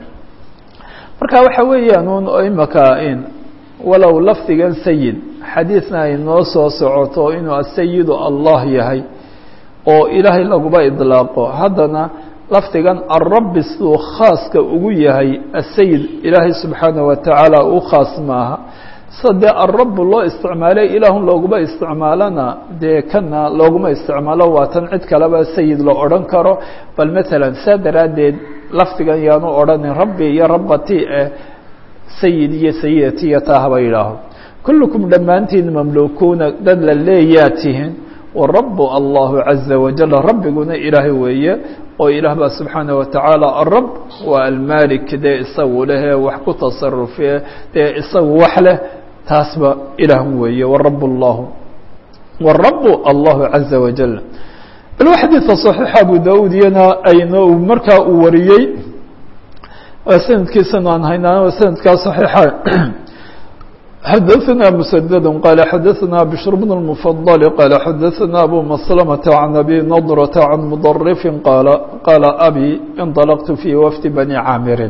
marka waxa weeyaan un imaka in walow lafdigan sayid xadiidna ay noo soo socoto inuu asayidu allah yahay oo ilaahay laguba idlaaqo haddana lafdigan alrabbi siduu khaaska ugu yahay asayid ilaahay subxaanaه wa tacaala u khaas maaha sida dee alrabu loo isticmaalay ilaahun looguma isticmaalana dee kana looguma isticmaalo waa tan cid kaleba sayid la odhan karo bal matalan saa daraaddeed lafdigan yaanu odhanin rabbi iyo rabbati eh sayid iyo sayidati iyo taa haba yidhaaho kullukum dhammaantiin mamlukuuna dad la leeyaa tihin warabu allahu caza wajal rabbiguna ilaahay weeye oo ilaah baa subxaanaه wa tacaala arab waa almalik dee isagu lehee wax ku tasarufe dee isagu wax leh taasba ilaah weeye warabu اllahu warabu allahu caza wajal bal xadiidka صaxiixa abu daud iyana ayno markaa uu wariyey sanadkiisana aan haynaa sanadkaa صaxiixa xadaثna mسdd qال xadaثna bشhr بن المفضل qال xadaثna abu مسلمة عن أbي نضرة عن مضرف qال qال أbي انطلqت في وفد بني cاamiri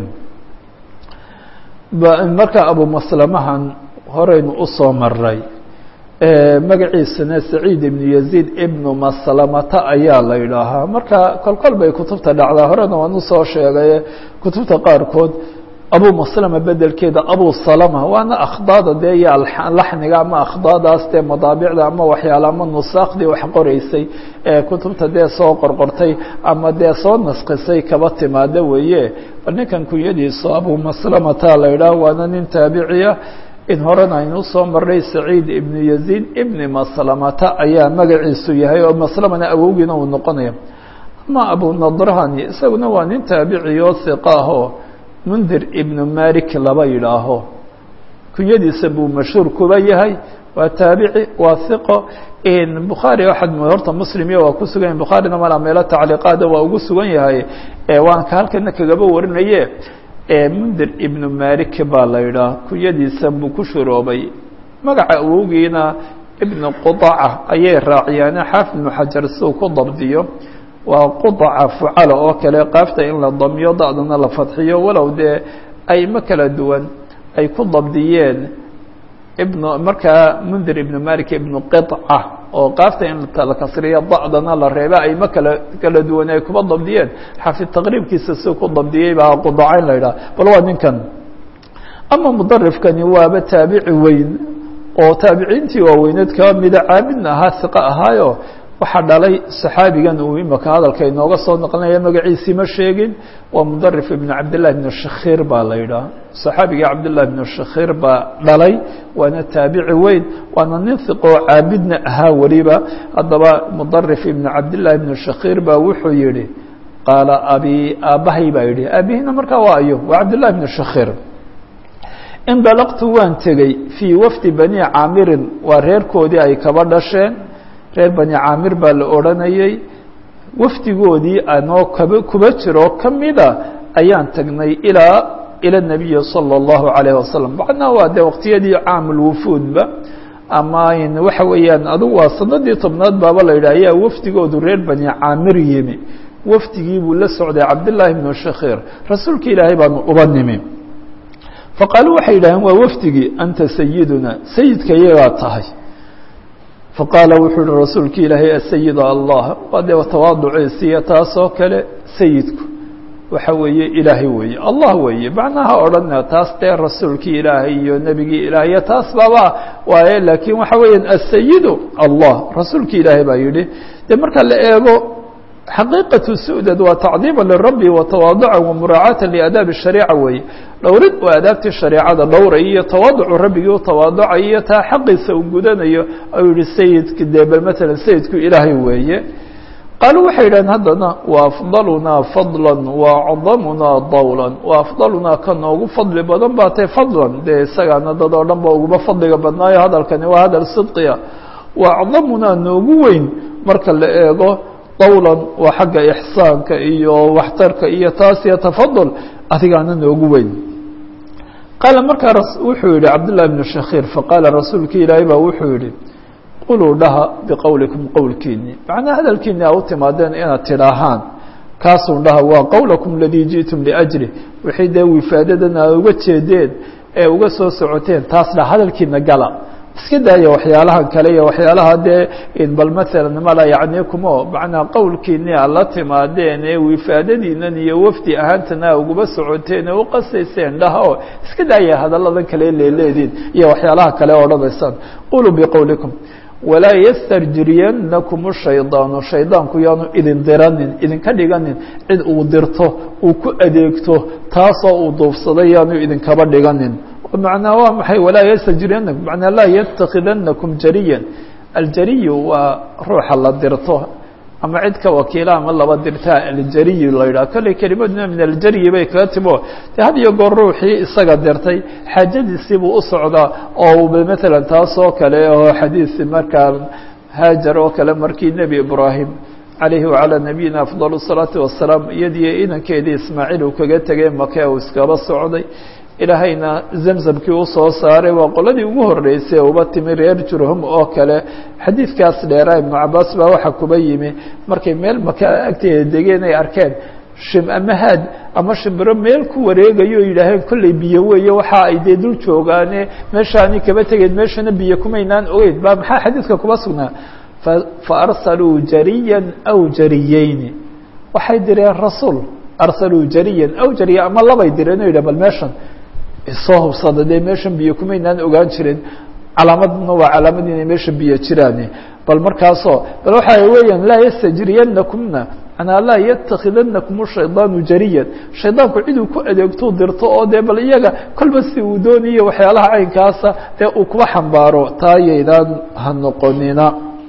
marka abu مسلمhan horeynu usoo maray magaciisana سacيid iبن يزيد iبن مسلمta ayaa la idhaahaa marka kolkol bay kutubta dhacdaa horena waan usoo sheegay kutubta qaarkood abu maslama bedelkeeda abu salama waana akhdaada dee iyo laxniga ama akhdaadaas dee madaabicda ama waxyaale ama nusaakhdii wax qoreysay ee kutubta dee soo qorqortay ama dee soo naskisay kaba timaada weeye bal ninkan kunyadiisu abu maslamata la idhaah waana nin taabiciya in horena aynu usoo maray saciid ibnu yaziid ibni maslamata ayaa magaciisu yahay oo maslamana awowgiina uu noqonaya ama abu nadrahani isaguna waa nin taabiciyo hiqa ahoo mundir ibnu malik laba yidhaaho kunyadiisa buu mashhuur kuba yahay waa taabici waa hiqo bukhaari waxaad horta muslim iyo waa ku sugan yahay bukhaarina malaa meelo tacliiqaada waa ugu sugan yahay waan ka halkana kagaba warinaye mundir ibnu malik baa la yidhaah kunyadiisa buu ku shuroobay magaca awowgiina ibnu qudaca ayay raaciyaane xaafid ibnu xajar siuu ku dabdiyo waa qudaca fucala oo kale qaafta in la damiyo da'dana la fadxiyo walow dee aymo kala duwan ay ku dabdiyeen ibn markaa mundir ibnu malik ibnu qiطca oo qaafta in la kasriyo da'dana la reeba aymo kala kala duwan ay kuba dabdiyeen xafid taqriibkiisa si ku dabdiyey baa qudacayn la yidhaha bal waa ninkan ama mudarifkani waaba taabici weyn oo taabiciintii waaweyneed kaba mida caabidna ahaa hiqa ahaayo waxaa dhalay saxaabigan uu imika hadalka inooga soo naqlinaya magaciisii ma sheegin waa mudarif ibn cabdillahi bn shakhir baa la yidhaah saxaabiga cabdillahi bn shakhir baa dhalay waana taabici weyn waana nin hiqoo caabidna ahaa weliba haddaba mudarif ibn cabdillahi bn shakhir baa wuxuu yihi qaala abi aabbahay baa yidhi aabihina markaa waa ayo waa cabdillahi bn shakhir indalaqtu waan tegey fii wafdi bani caamirin waa reerkoodii ay kaba dhasheen reer bani caamir baa la odhanayey wafdigoodii anoo kaba kuba jiro kamida ayaan tagnay ilaa ila nabiyi salى اllahu alayh wasalam macnaa waa dee waqtiyadii caamulwufuudba ama waxa weeyaan adugu waa sanadii tobnaad baaba la yidhah ayaa wafdigoodu reer bani caamir yimi wafdigii buu la socday cabdillaahi bnu shakhir rasuulka ilaahay baanu uba nimi faqaaluu waxay yidhaaheen waa wafdigii anta sayiduna sayidka iyagaa tahay faqaala wuxuu uhi rasuulki ilaahay asayidu allah waa dee tawaaduciisiiyo taasoo kale sayidku waxa weeye ilaahay weeye allah weeye macnaha odhana taas dee rasuulkii ilaahay iyo nebigii ilaahay taas baaba waaye laakiin waxa weeyaan asayidu allah rasuulki ilaahay baa yidhi dee marka la eego xaqiiqatu sudad waa tacdiima lirabi watawaaduca wamuraacaata liaadaabi shariica weeye dhowrid oo aadaabtii shareecada dhowray iyo tawaaducu rabbigii u tawaaducay iyo taa xaqiisa uu gudanayo ayuu yihi sayidka dee bal matalan sayidku ilaahay weeye qaaluu waxay yidhaheen haddana wa afdalunaa fadla wa acdamunaa dawlan wa afdalunaa ka noogu fadli badan baa tay fadlan dee isagaana dad oo dhan ba uguba fadliga badnaayo hadalkani waa hadal sidqiya wa acdamunaa noogu weyn marka la eego dawlan waa xagga ixsaanka iyo waxtarka iyo taas iyo tafadul adigaana noogu weyn qaala markaa wuxuu yihi cabdالlahi bn shakhir faqaala rasuulki ilaahay baa wuxuu yihi quluu dhaha biqowlikum qowlkiini macnaa hadalkiini a u timaadeen inaad tidhaahaan kaasun dhaha waa qowlakum aladii jiئtum liأjri wixii dee wifaadadan aad uga jeedeen ee uga soo socoteen taas dha hadalkiina gala iska daaya waxyaalahan kale iyo waxyaalaha dee bal maalan mala yani kumo macnaa qowlkiini aad la timaadeen ee wifaadadiinan iyo wafdi ahaantana a uguba socoteen ee uqasayseen dhaha oo iska daaya hadalladan kale leeleediin iyo waxyaalaha kale odhanaysaan quluu biqowlikum walaa ystarjiriyanakum shaydaanu shaydaanku yaanu idin diranin idinka dhiganin cid uu dirto uu ku adeegto taasoo uu duufsaday yaanu idinkaba dhiganin macnaa waa maxay walaa ystajiriyanakum manaa laa yatakidanakum jariyan aljariyu waa ruuxa la dirto ama cid ka wakiila ama laba dirtaa aljariyu la yidhaha kolley kelimaduna min aljaryi bay kaga timo de had iyo goor ruuxii isaga dirtay xaajadiisii buu u socdaa oo maalan taas oo kale oo xadiis markaa haajar oo kale markii nebi ibraahim calayhi wacalaa nabiyina afdal الsalaatu wasalaam iyadiyo inankeedii ismaaciil uu kaga tegay make uu iskaba socday ilaahayna zamzamkii u soo saaray waa qoladii ugu horeysay uba timi reer jurhum oo kale xadiidkaas dheeraa ibnu cabaas baa waxaa kuba yimi markay meel maka agteeda degeen ay arkeen shim ama haad ama shimbiro meel ku wareegayo o yidhaaheen kollay biyo weeye waxa ay dee dul joogaane meeshaani kaba tegeen meeshana biyo kumaynaan ogeyn ba maxaa xadiidka kuba sugnaa fa arsaluu jariyan aw jariyeyni waxay direen rasuul arsaluu jariyan aw jariya ama labay direen o yidhah bal meeshan soo hubsada dee meeshan biyo kumaynaan ogaan jirin calaamadna waa calaamad inay meesha biyo jiraan bal markaasoo bal waxa weeyaan laa yastajriyanakumna manaa laa yatakidanakum shaydaanu jariyan shaydaanku ciduu ku adeegtou dirto oo dee bal iyaga kolba si uu doonayo waxyaalaha caynkaasa dee uu kuba xambaaro taayaydaan ha noqonina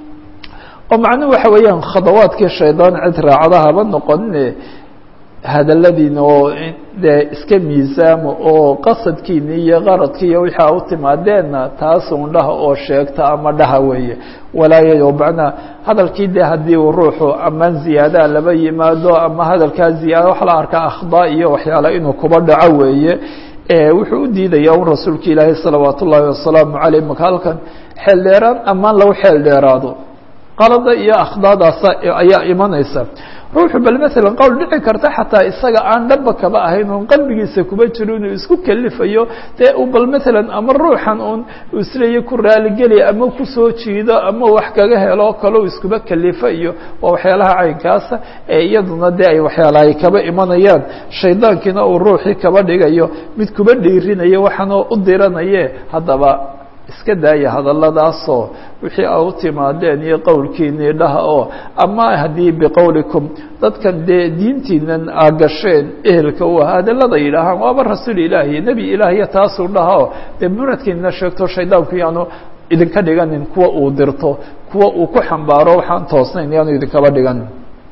oo macnuhu waxa weeyaan khadawaadkii shaydaan cid raacda haba noqonine hadaladiina oo dee iska miisaama oo qasadkiina iyo qaradki iyo wixii a u timaadeenna taasun dhaha oo sheegta ama dhaha weeye walaayayo macnaa hadalkii de haddii uu ruuxu amaan ziyaadaa laba yimaado ama hadalkaa ziyaada waxa la arkaa akhdaa iyo waxyaala inuu kuba dhaco weeye wuxuu u diidaya un rasuulka ilaahi salawaat ullaahi wasalaamu caleyh maka halkan xeel dheeraan amaan lagu xeel dheeraado qalada iyo akhdaadaasa ayaa imanaysa ruuxu bal maalan qowl dhici karta xataa isaga aan dhaba kaba ahayn oon qalbigiisa kuba jiro inuu isku kelifayo dee uu bal maalan ama ruuxan uun isleeya ku raaligeliya ama kusoo jiido ama wax kaga helo o kale u iskuba kelifa iyo waa waxyaalaha caynkaasa ee iyaduna dee ay waxyaalahay kaba imanayaan shaydaankiina uu ruuxii kaba dhigayo mid kuba dhiirinayo waxaanoo u diranaye haddaba iska daaya hadalladaasoo wixii a u timaadeen iyo qowlkiinii dhaha oo ama haddii biqowlikum dadkan dee diintiinan aa gasheen ehelka u ah hadallada yidhaahaan waaba rasuul ilaahi nebi ilaahiya taasuu dhaha oo dee muradkiina sheegto shaydaanku yaanu idinka dhiganin kuwa uu dirto kuwa uu ku xambaaro waxaan toosnayn yaanu idinkaba dhiganin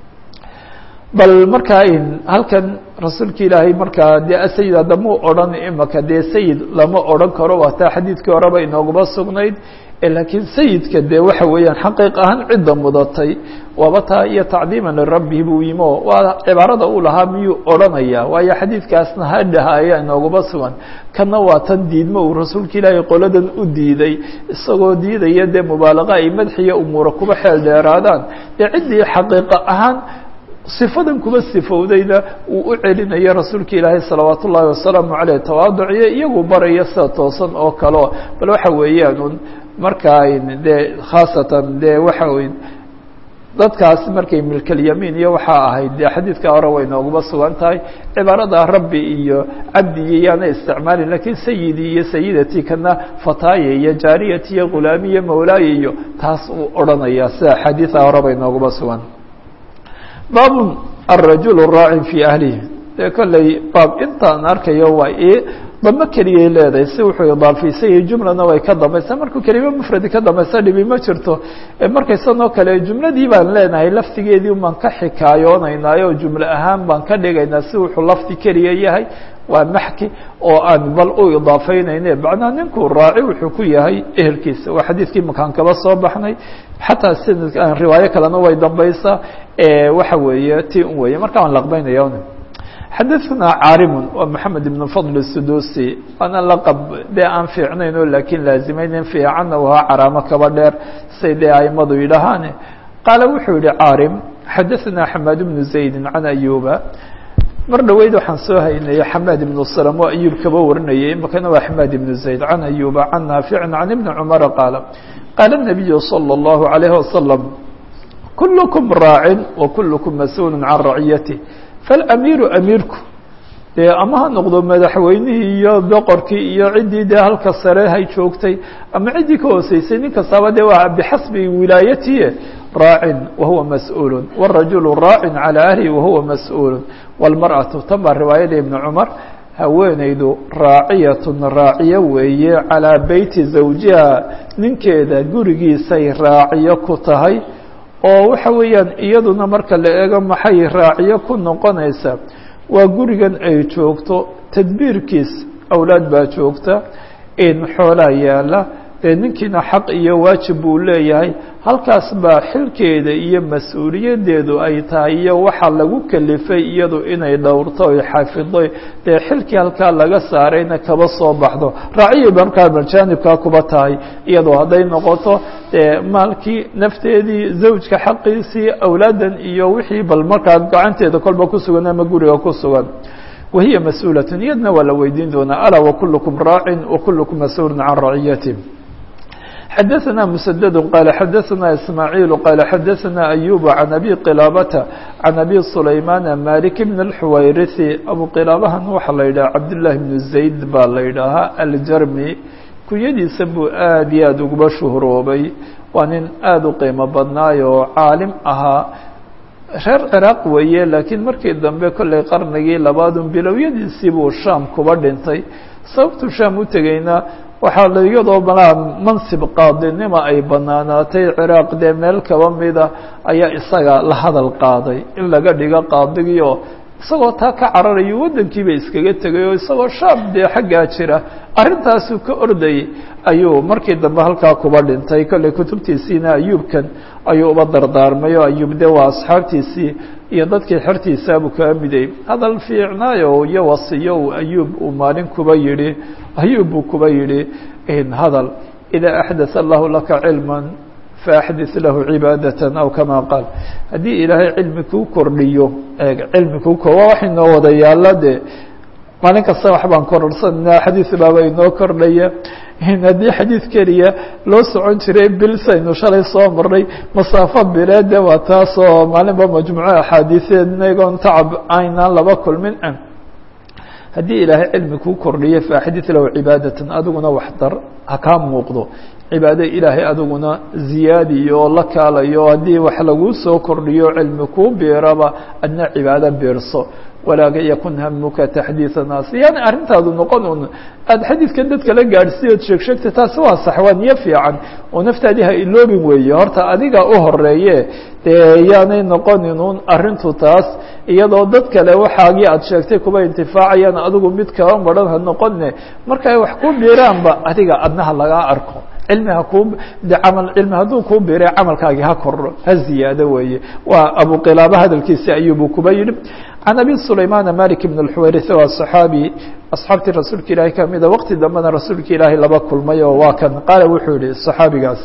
bal markaa halkan rasuulka ilaahay markaa dee sayid haddamuu odhan imaka dee sayid lama odhan karo waataa xadiidkii horeba inooguma sugnayd laakiin sayidka dee waxa weeyaan xaqiiq ahaan cidda mudatay waaba taa iyo tacdiiman lirabbi buu yimo waa cibaarada uu lahaa miyuu odhanaya waayo xadiidkaasna hadhaha ayaa inooguma sugan kana waa tan diidmo uu rasuulka ilaahay qoladan u diiday isagoo diidaya dee mubaalaqa ay madxiya umuura kuba xeel dheeraadaan dee ciddii xaqiiqa ahaan sifadan kuba sifowdayna uu u celinayo rasuulka ilaahay salawaat ullaahi wasalaamu caleyh tawaaduciyo iyagu baraya sida toosan oo kaleo bal waxa weeyaan un markaa dee khaasatan dee waxa wey dadkaas markay milkalyamiin iyo waxaa ahayd dee xadiidka hore way nooguma sugan tahay cibaarada rabbi iyo cabdigi yaana isticmaalin lakiin sayidi iyo sayidatii kana fataaye iyo jaariyati iyo ghulaami iyo mawlaaye iyo taas uu odhanaya sida xadiida hore bay nooguma sugan baab الرajuل الراacin في أhlihi dee kolley baab intaan arkayo waa i damo keliyay leedahay si wuxuu idaafisay jumlana way ka dambaysa markuu kelima mfradi ka dambaysa dhibi ma jirto markaysan oo kale jumladii baan leenahay laftigeedii baan ka xikaayoonaynaayo jumle ahaan baan ka dhigaynaa si wuxuu lafdi keliya yahay waa maxki oo aan bal u idaafeynayne macnaa ninkuu raaci wuxuu ku yahay ehelkiisa waa xadiidkii makaan kaba soo baxnay xataa sanadka riwaayo kalena way dambaysaa waxa weeye ti un weeye marka waan laqbeynaya xadaثna caarimun waa maxamed ibn fadl الsudusi waana laqab dee aan fiicnayn oo laakiin laazimaynin fiicanna wahaa caraamo kaba dheer say dee aimadu yidhahaane qaala wuxuu yihi caarim xadaثna xamaad bnu zaydi can ayuba mar dhaweyd waxaan soo haynaya xamaad ibnu slm oo ayub kaba warinayay imakana waa xamaad ibnu zayd can ayuba can naaficin can ibni cumara qaala qaala الnabiyu salى الlahu عalayه wasalam kulkm raacin wa kulkm mas-uul can raciyatih faاlamiiru amiirku dee ama ha noqdo madaxweynihii iyo boqorkii iyo ciddii dee halka sare hay joogtay ama ciddii ka hooseysay nin kastaba dee waa bixasbi wilaayatihi raacin wahuwa mas-uul wالrajulu raacin calى ahlihi wahuwa mas-uul wاlmarأaةu tan baa riwaayada ibni cumar haweenaydu raaciyatun raaciyo weeye calىa beyti zawjiha ninkeeda gurigiisay raaciyo ku tahay oo waxa weeyaan iyaduna marka la eego maxay raaciyo ku noqonaysaa waa gurigan ay joogto tadbiirkiis awlaad baa joogta in xoolaa yaala dee ninkiina xaq iyo waajib buu leeyahay halkaas baa xilkeeda iyo mas-uuliyaddeedu ay tahay iyo waxaa lagu kelifay iyadu inay dhowrto oy xafido dee xilkii halkaa laga saarayna kaba soo baxdo raaciya markaa majaanibkaa kuba tahay iyadoo hadday noqoto dee maalkii nafteedii zawjka xaqiisii awlaadan iyo wixii bal markaa gacanteeda kolba ku sugan ama guriga ku sugan wahiya mas-uulatun iyadna waa la weydiin doonaa alaa wakulukum raacin wakulukum mas-uulun can raciyati xadaثna mسdd qال xadaثna ismاعيل qال xadaثna أyوب عن أbي qلاabةa عan أbي سulayمان mالك بن الxwayriثi abu qilaabahan waxaa la yidhaha cabdاللahi بن زayd baa la yidhaahaa aljarmi kunyadiisa buu aad iyo aad uguba shuhroobay waa nin aad u qiimo badnaay oo caalim ahaa reer ciraaq weeye laakiin markii dambe kollay qarnigii labaadun bilowyadiisii buu shaam kuba dhintay sababtuu shaam u tegeyna waxaa iyadoo malaa mansib qaadinima ay banaanaatay ciraaq dee meel kaba mida ayaa isaga la hadal qaaday in laga dhigo qaadigii oo isagoo taa ka cararayo waddankiiba iskaga tegay oo isagoo shaam dee xaggaa jira arrintaasuu ka ordayay ayuu markii dambe halkaa kuba dhintay kollay kutubtiisiina ayuubkan ayuu uba dardaarmay oo ayuub de waa asxaabtiisii iyo dadkii xertiisaabuu kaa miday hadal fiicnaayo iyo wasiyo uu ayuub uu maalin kuba yidhi ayuub buu kuba yidhi hadal idaa axdatha allahu laka cilman faaxdit lahu cibaadatan aw kama qaal haddii ilaahay cilmi kuu kordhiyo cilmi kuu ko waa wax inoo wada yaalla de maalin kasta wax baan kororsanaa xadiis baaba inoo kordhaya haddii xadiid keliya loo socon jiray bil saynu shalay soo marnay masaafo bileede waa taasoo maalinba majmuuco axaadiiseed inagoon tacab aynaan laba kulmin haddii ilaahay cilmi kuu kordhiyo faaxdit lahu cibaadatan adiguna wax dar ha kaa muuqdo cibaado ilaahay adiguna ziyaadiyo oo la kaalayo haddii wax laguu soo kordhiyo cilmi kuu biiraba adna cibaado biirso walaa yakun hamuka taxdiiثa naas yani arrintaadu noqon un aada xadiidkan dadka la gaadhsiyood sheeg sheegta taasi waa sax waa niyo fiican oo naftaadii ha iloobin weeye horta adiga u horeeye dee yaanay noqonin un arrintu taas iyadoo dad kale waxaagii aada sheegtay kuba intifaacayaan adigu mid kaba maran ha noqone marka ay wax ku biiraanba adiga adnaha lagaa arko cilmi ha kuu de camal cilmi hadduu kuu biiray camalkaagii ha kordho ha ziyaado weeye waa abu qilaaba hadalkiisi ayuubuu kuba yidhi can abi sulaymaana malik bn اlxuwayris waa صaxaabi asxaabtii rasuulka ilaahay kamida waqti dambena rasuulka ilaahay laba kulmay oo waa kan qaala wuxuu yihi صaxaabigaas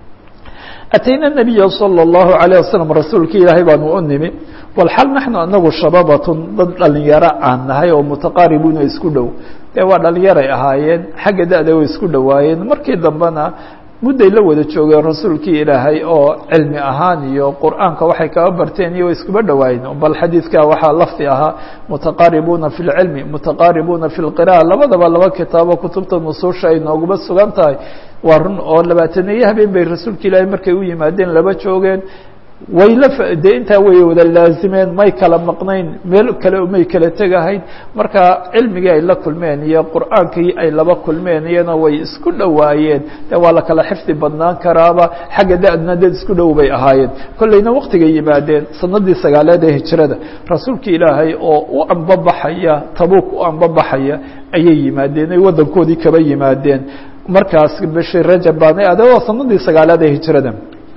atayna الnabiya salى الlahu عalيه wasalam rasuulka ilaahay baanu u nimi walxal naxnu anagu shababatun dad dhalinyaro aan nahay oo mutaqaaribuuna isku dhow dee waa dhalinyaray ahaayeen xagga da-da way isku dhowaayeen markii dambena mudday la wada joogeen rasuulkii ilaahay oo cilmi ahaan iyo qur'aanka waxay kaba barteen iyo way iskuba dhowaayeen bal xadiidka waxaa lafdi ahaa mutaqaaribuuna fi lcilmi mutaqaaribuuna fi lqira'a labadaba laba kitaabo kutubta nusuusha ay nooguba sugan tahay waa run oo labaataneeye habeen bay rasuulka ilaahay markay u yimaadeen laba joogeen way la de intaa way wada laazimeen may kala maqnayn meel kale may kala tegahayn marka cilmigii ay la kulmeen iyo qur'aankii ay laba kulmeen iyana way isku dhowaayeen de waa la kala xifdi badnaan karaaba xagga da-dna dad isku dhow bay ahaayeen kollayna waktigay yimaadeen sanadii sagaaleed ee hijrada rasuulka ilaahay oo u ambabaxaya tabuuk u ambabaxaya ayay yimaadeen ay waddankoodii kaba yimaadeen markaas bishii rajab baana ade waa sanadii sagaaleed ee hijrada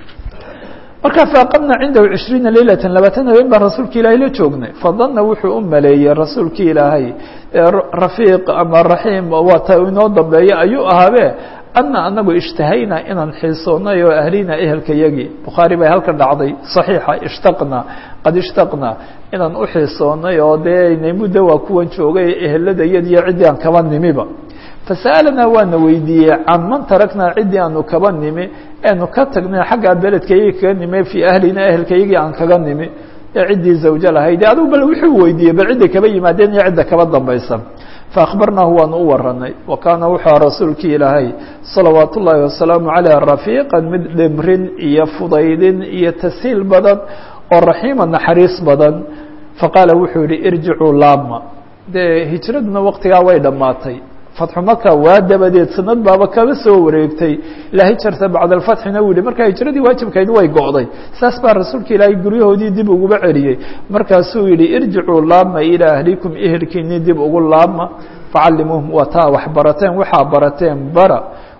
marka faaqamna cindahu cishriina leylata labaatan habeen baan rasuulka ilaahay la joognay fadana wuxuu u maleeyey rasuulki ilaahay rafiiq ama raxiim waata inoo dambeeya ayuu ahaabe ana anagu ishtahayna inaan xiisoonay oo ahlina ehelka yagii bukhaari bay halka dhacday صaxiixa ishtaqna qad ishtaqna inaan u xiisoonay oo dee inay muddo waa kuwan joogay ehelada iyadiyo ciddii aan kaba nimiba fasa'alanaa waana weydiiyey can man taraknaa ciddii aanu kaba nimi eanu ka tagnay xaggaa beledkaygii kaga nimi fii ahlina ehelkaygii aan kaga nimi ee ciddii zawjo lahayd adigu bal wuxuu weydiiyey bal cidda kaba yimaadeen iyo cidda kaba dambaysa faakbarnaahu waanu u waranay wa kaana wuxuu rasuulkii ilaahay salawaat ullaahi wasalaamu caleyh rafiiqan mid dhimrin iyo fudaydin iyo tashiil badan oo raxiima naxariis badan faqaala wuxuu yihi irjicuu laama dee hijraduna waktigaa way dhammaatay fatxu maka waa dabadeed sanad baaba kaba soo wareegtay ilaa hijarta bacda alfatxina uu yihi marka hijradii waajibkayd way go'day saas baa rasuulka ilaahay guryahoodii dib uguba celiyey markaasuu yihi irjicuu laama ilaa ahlikum ehelkiinii dib ugu laama facallimuuhum waa taa wax barateen waxaa barateen bara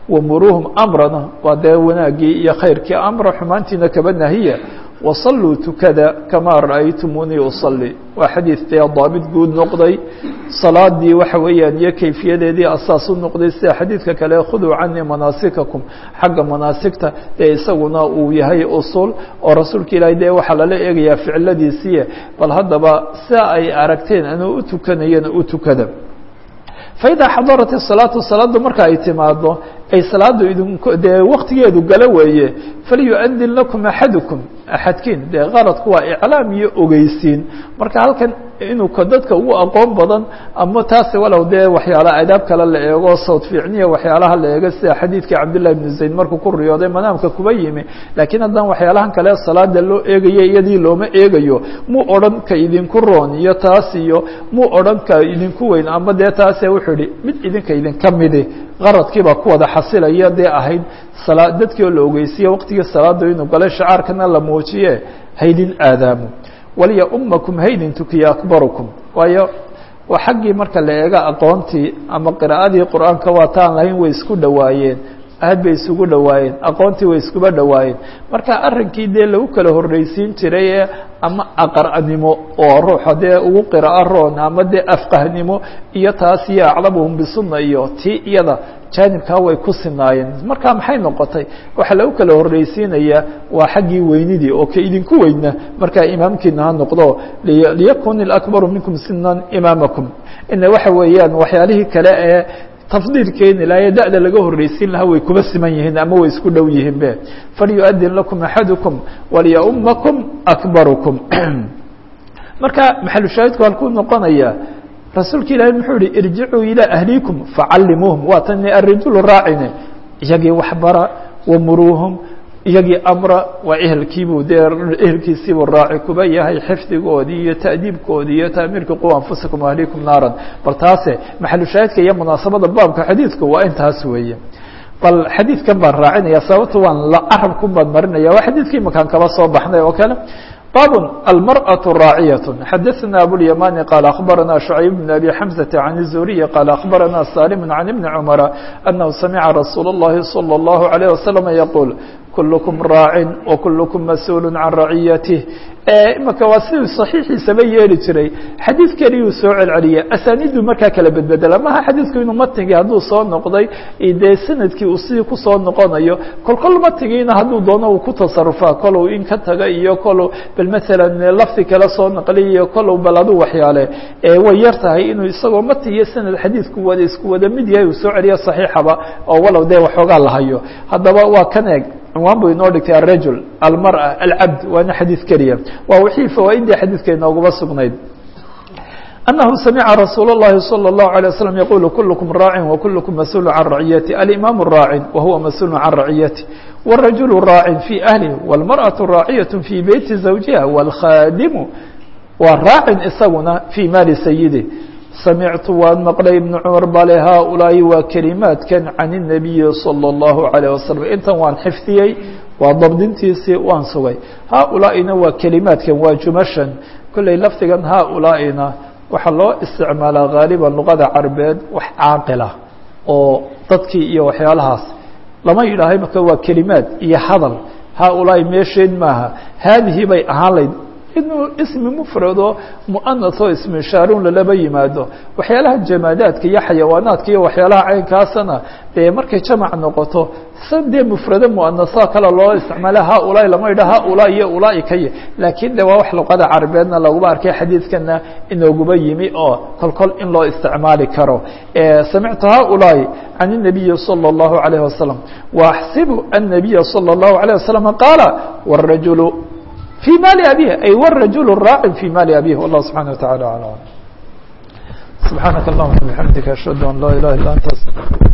wamuruuhum amrana waa dee wanaagii iyo khayrkii amra xumaantiina kaba nahiya wasalluu tukada kamaa ra'aytumuunii usalli waa xadiid dee daabit guud noqday salaadii waxa weeyaan iyo kayfiyadeedii asaas u noqday sida xadiidka kale khuduu canii manaasikakum xagga manaasigta ee isaguna uu yahay usul oo rasuulka ilaahay dee waxaa lala eegayaa ficiladiisiiye bal haddaba sia ay aragteen anuu u tukanayana u tukada faidaa xadarat الsalaatu salaaddu marka ay timaado ay salaadu idink dee waktigeedu gala weeye falyuadin lakum axadukum axadkiin dee qaradku waa iclaam iyo ogeysiin marka halkan inuu ka dadka ugu aqoon badan ama taasi walow dee waxyaala adaab kale la eego sawt fiicniya waxyaalaha la eego sida xadiidkii cabdillahi bnu zayd markuu ku riyooday manaamka kuba yimi laakiin haddana waxyaalahan kale salaada loo eegayo iyadii looma eegayo muu odhan ka idinku roon iyo taas iyo muu odhan ka idinku weyn ama dee taase wuxuu ihi mid idinka idinka midi qaradkiibaa ku wada xasilaya dee ahayd sala dadkii oo la ogeysiye waqtigii salaada inuu galay shacaarkana la muujiye haydin aadaamo waliya umakum haydin tukiya akbarukum waayo waa xaggii marka la eega aqoontii ama qira'adii qur-aanka waa taan lahayn way isku dhowaayeen aad bay isugu dhowaayeen aqoontii way iskuba dhowaayeen marka arrinkii dee lagu kala horreysiin jiray ee ama aqar'nimo oo ruuxa dee ugu qira'a roon ama dee afqahnimo iyo taas iyo aclamuhum bisunna iyo tii iyada jaanibkaa way ku sinaayeen marka maxay noqotay waxaa lagu kala horreysiinayaa waa xaggii weynidii oo ka idinku weyna markaa imaamkiina ha noqdo liyakun ilakbaru minkum sinan imaamakum ina waxa weeyaan waxyaalihii kale ee tafdiil keeni lahaye da-da laga horreysiin lahaa way kuba siman yihiin ama way isku dhow yihiin be falyuadin lakum axadukum waliyaumakum akbarukum marka maxalushaahidku halkuu noqonaya rasuulka ilaahay muxuu yihi irjicuu ilaa ahlikum facallimuuhum waa tan arijulu raacine iyagii waxbara wamuruuhum iyagii amra waa ehelkiibuu dee ehelkiisiibuu raaci kuba yahay xifdigoodii iyo ta'diibkoodii iyo taamiirka qu anfusakum ahlikum naaran bal taase maxalushaahidka iyo munaasabada baabka xadiidku waa intaas weeye bal xadiidkan baan raacinaya sababta waan la carabkun baan marinaya waa xadiidkii makaan kaba soo baxnay oo kale bab almarأaة raaciyaة xadaثna abulيamani qaal akhbarana شhucayb bn abi xamزة can الzuriyi qaal akhbarana salim can ibni cmara anahu samica rasuul الlahi salى الlahu عalيه waslm yaquul kulkm raacin وkulkm mas-uul can raciyatih imaka waa siduu صaxiixiisaba yeeli jiray xadiid keliyuu soo celceliya asanidu markaa kala bedbedela maha xadiidku inuu matnigii hadduu soo noqday dee sanadkii uu sidii kusoo noqonayo kol kol matnigiina hadduu doono uu ku tasarufaa kolow in ka taga iyo kolow bal maalan lafdi kale soo naqliy iyo kolow bal aduu waxyaale way yar tahay inuu isagoo matni iyo sanad xadiidku wada isku wada mid yahay uu soo celiyo صaxiixaba oo walow dee waxoogaa la hayo haddaba waa kan eeg cinwaan buu inoo dhigtay alrajul almarأة alcabd waana xadiid keliya waa wixii fawaaidii xadiidka inoogaba sugnayd أنه سمع رsuuل اللhi صلى الله عليه وسلم يقول كلكم راaع وكلكم مسؤول عن رعيته الإمام راaع وهuوa مسؤول عن رعيته والرجل راaع في أهله والمرأة راaعية في بيت زوجها والخاadم waa راaع isaguna في mاaل سيده سمعت waan مقلay بن cمر bale hؤلاaءi waa كلماaتkan عن النبي صلى الله عليه وسلم intan waan xفdiyey waa dabdintiisii waan sugay hؤلاaئina waa كلماaتkan waa juمشhan kolley lafdigan hؤلاaئina waxaa loo isticmaalaa غاaلبا لغada carabeed wax caaqila oo dadkii iyo waxyaalahaas lama yidhaahay marka waa kelimaad iyo hadal hؤلاaءi meesheed maaha haadihi bay ahaan layd inuu ismi mfrado muanaثoo ismishaarun lalaba yimaado waxyaalaha jamaadaadka iyo xayawaanaadka iyo waxyaalaha caynkaasana dee markay jamac noqoto san dee mfrado muanaha kale loo isticmaala haulaai lama yidha haulaa iyo ulaa'i kay laakiin de waa wax luqada carabeedna laguba arkay xadiidkana inooguba yimi oo kol kol in loo isticmaali karo samictu haulaai can النabiyi slى الlahu عalيه wasalam وaxsibu النabiya slى الlahu عalيه wasalam qaala wالrajul في mال أbيه أي والرaجuل راaع في mال أbيه والله سبحaنه وتaعالى أعلم سبحاaنك اللهمa بحمدiك أشهد أن لا إله إلا أنت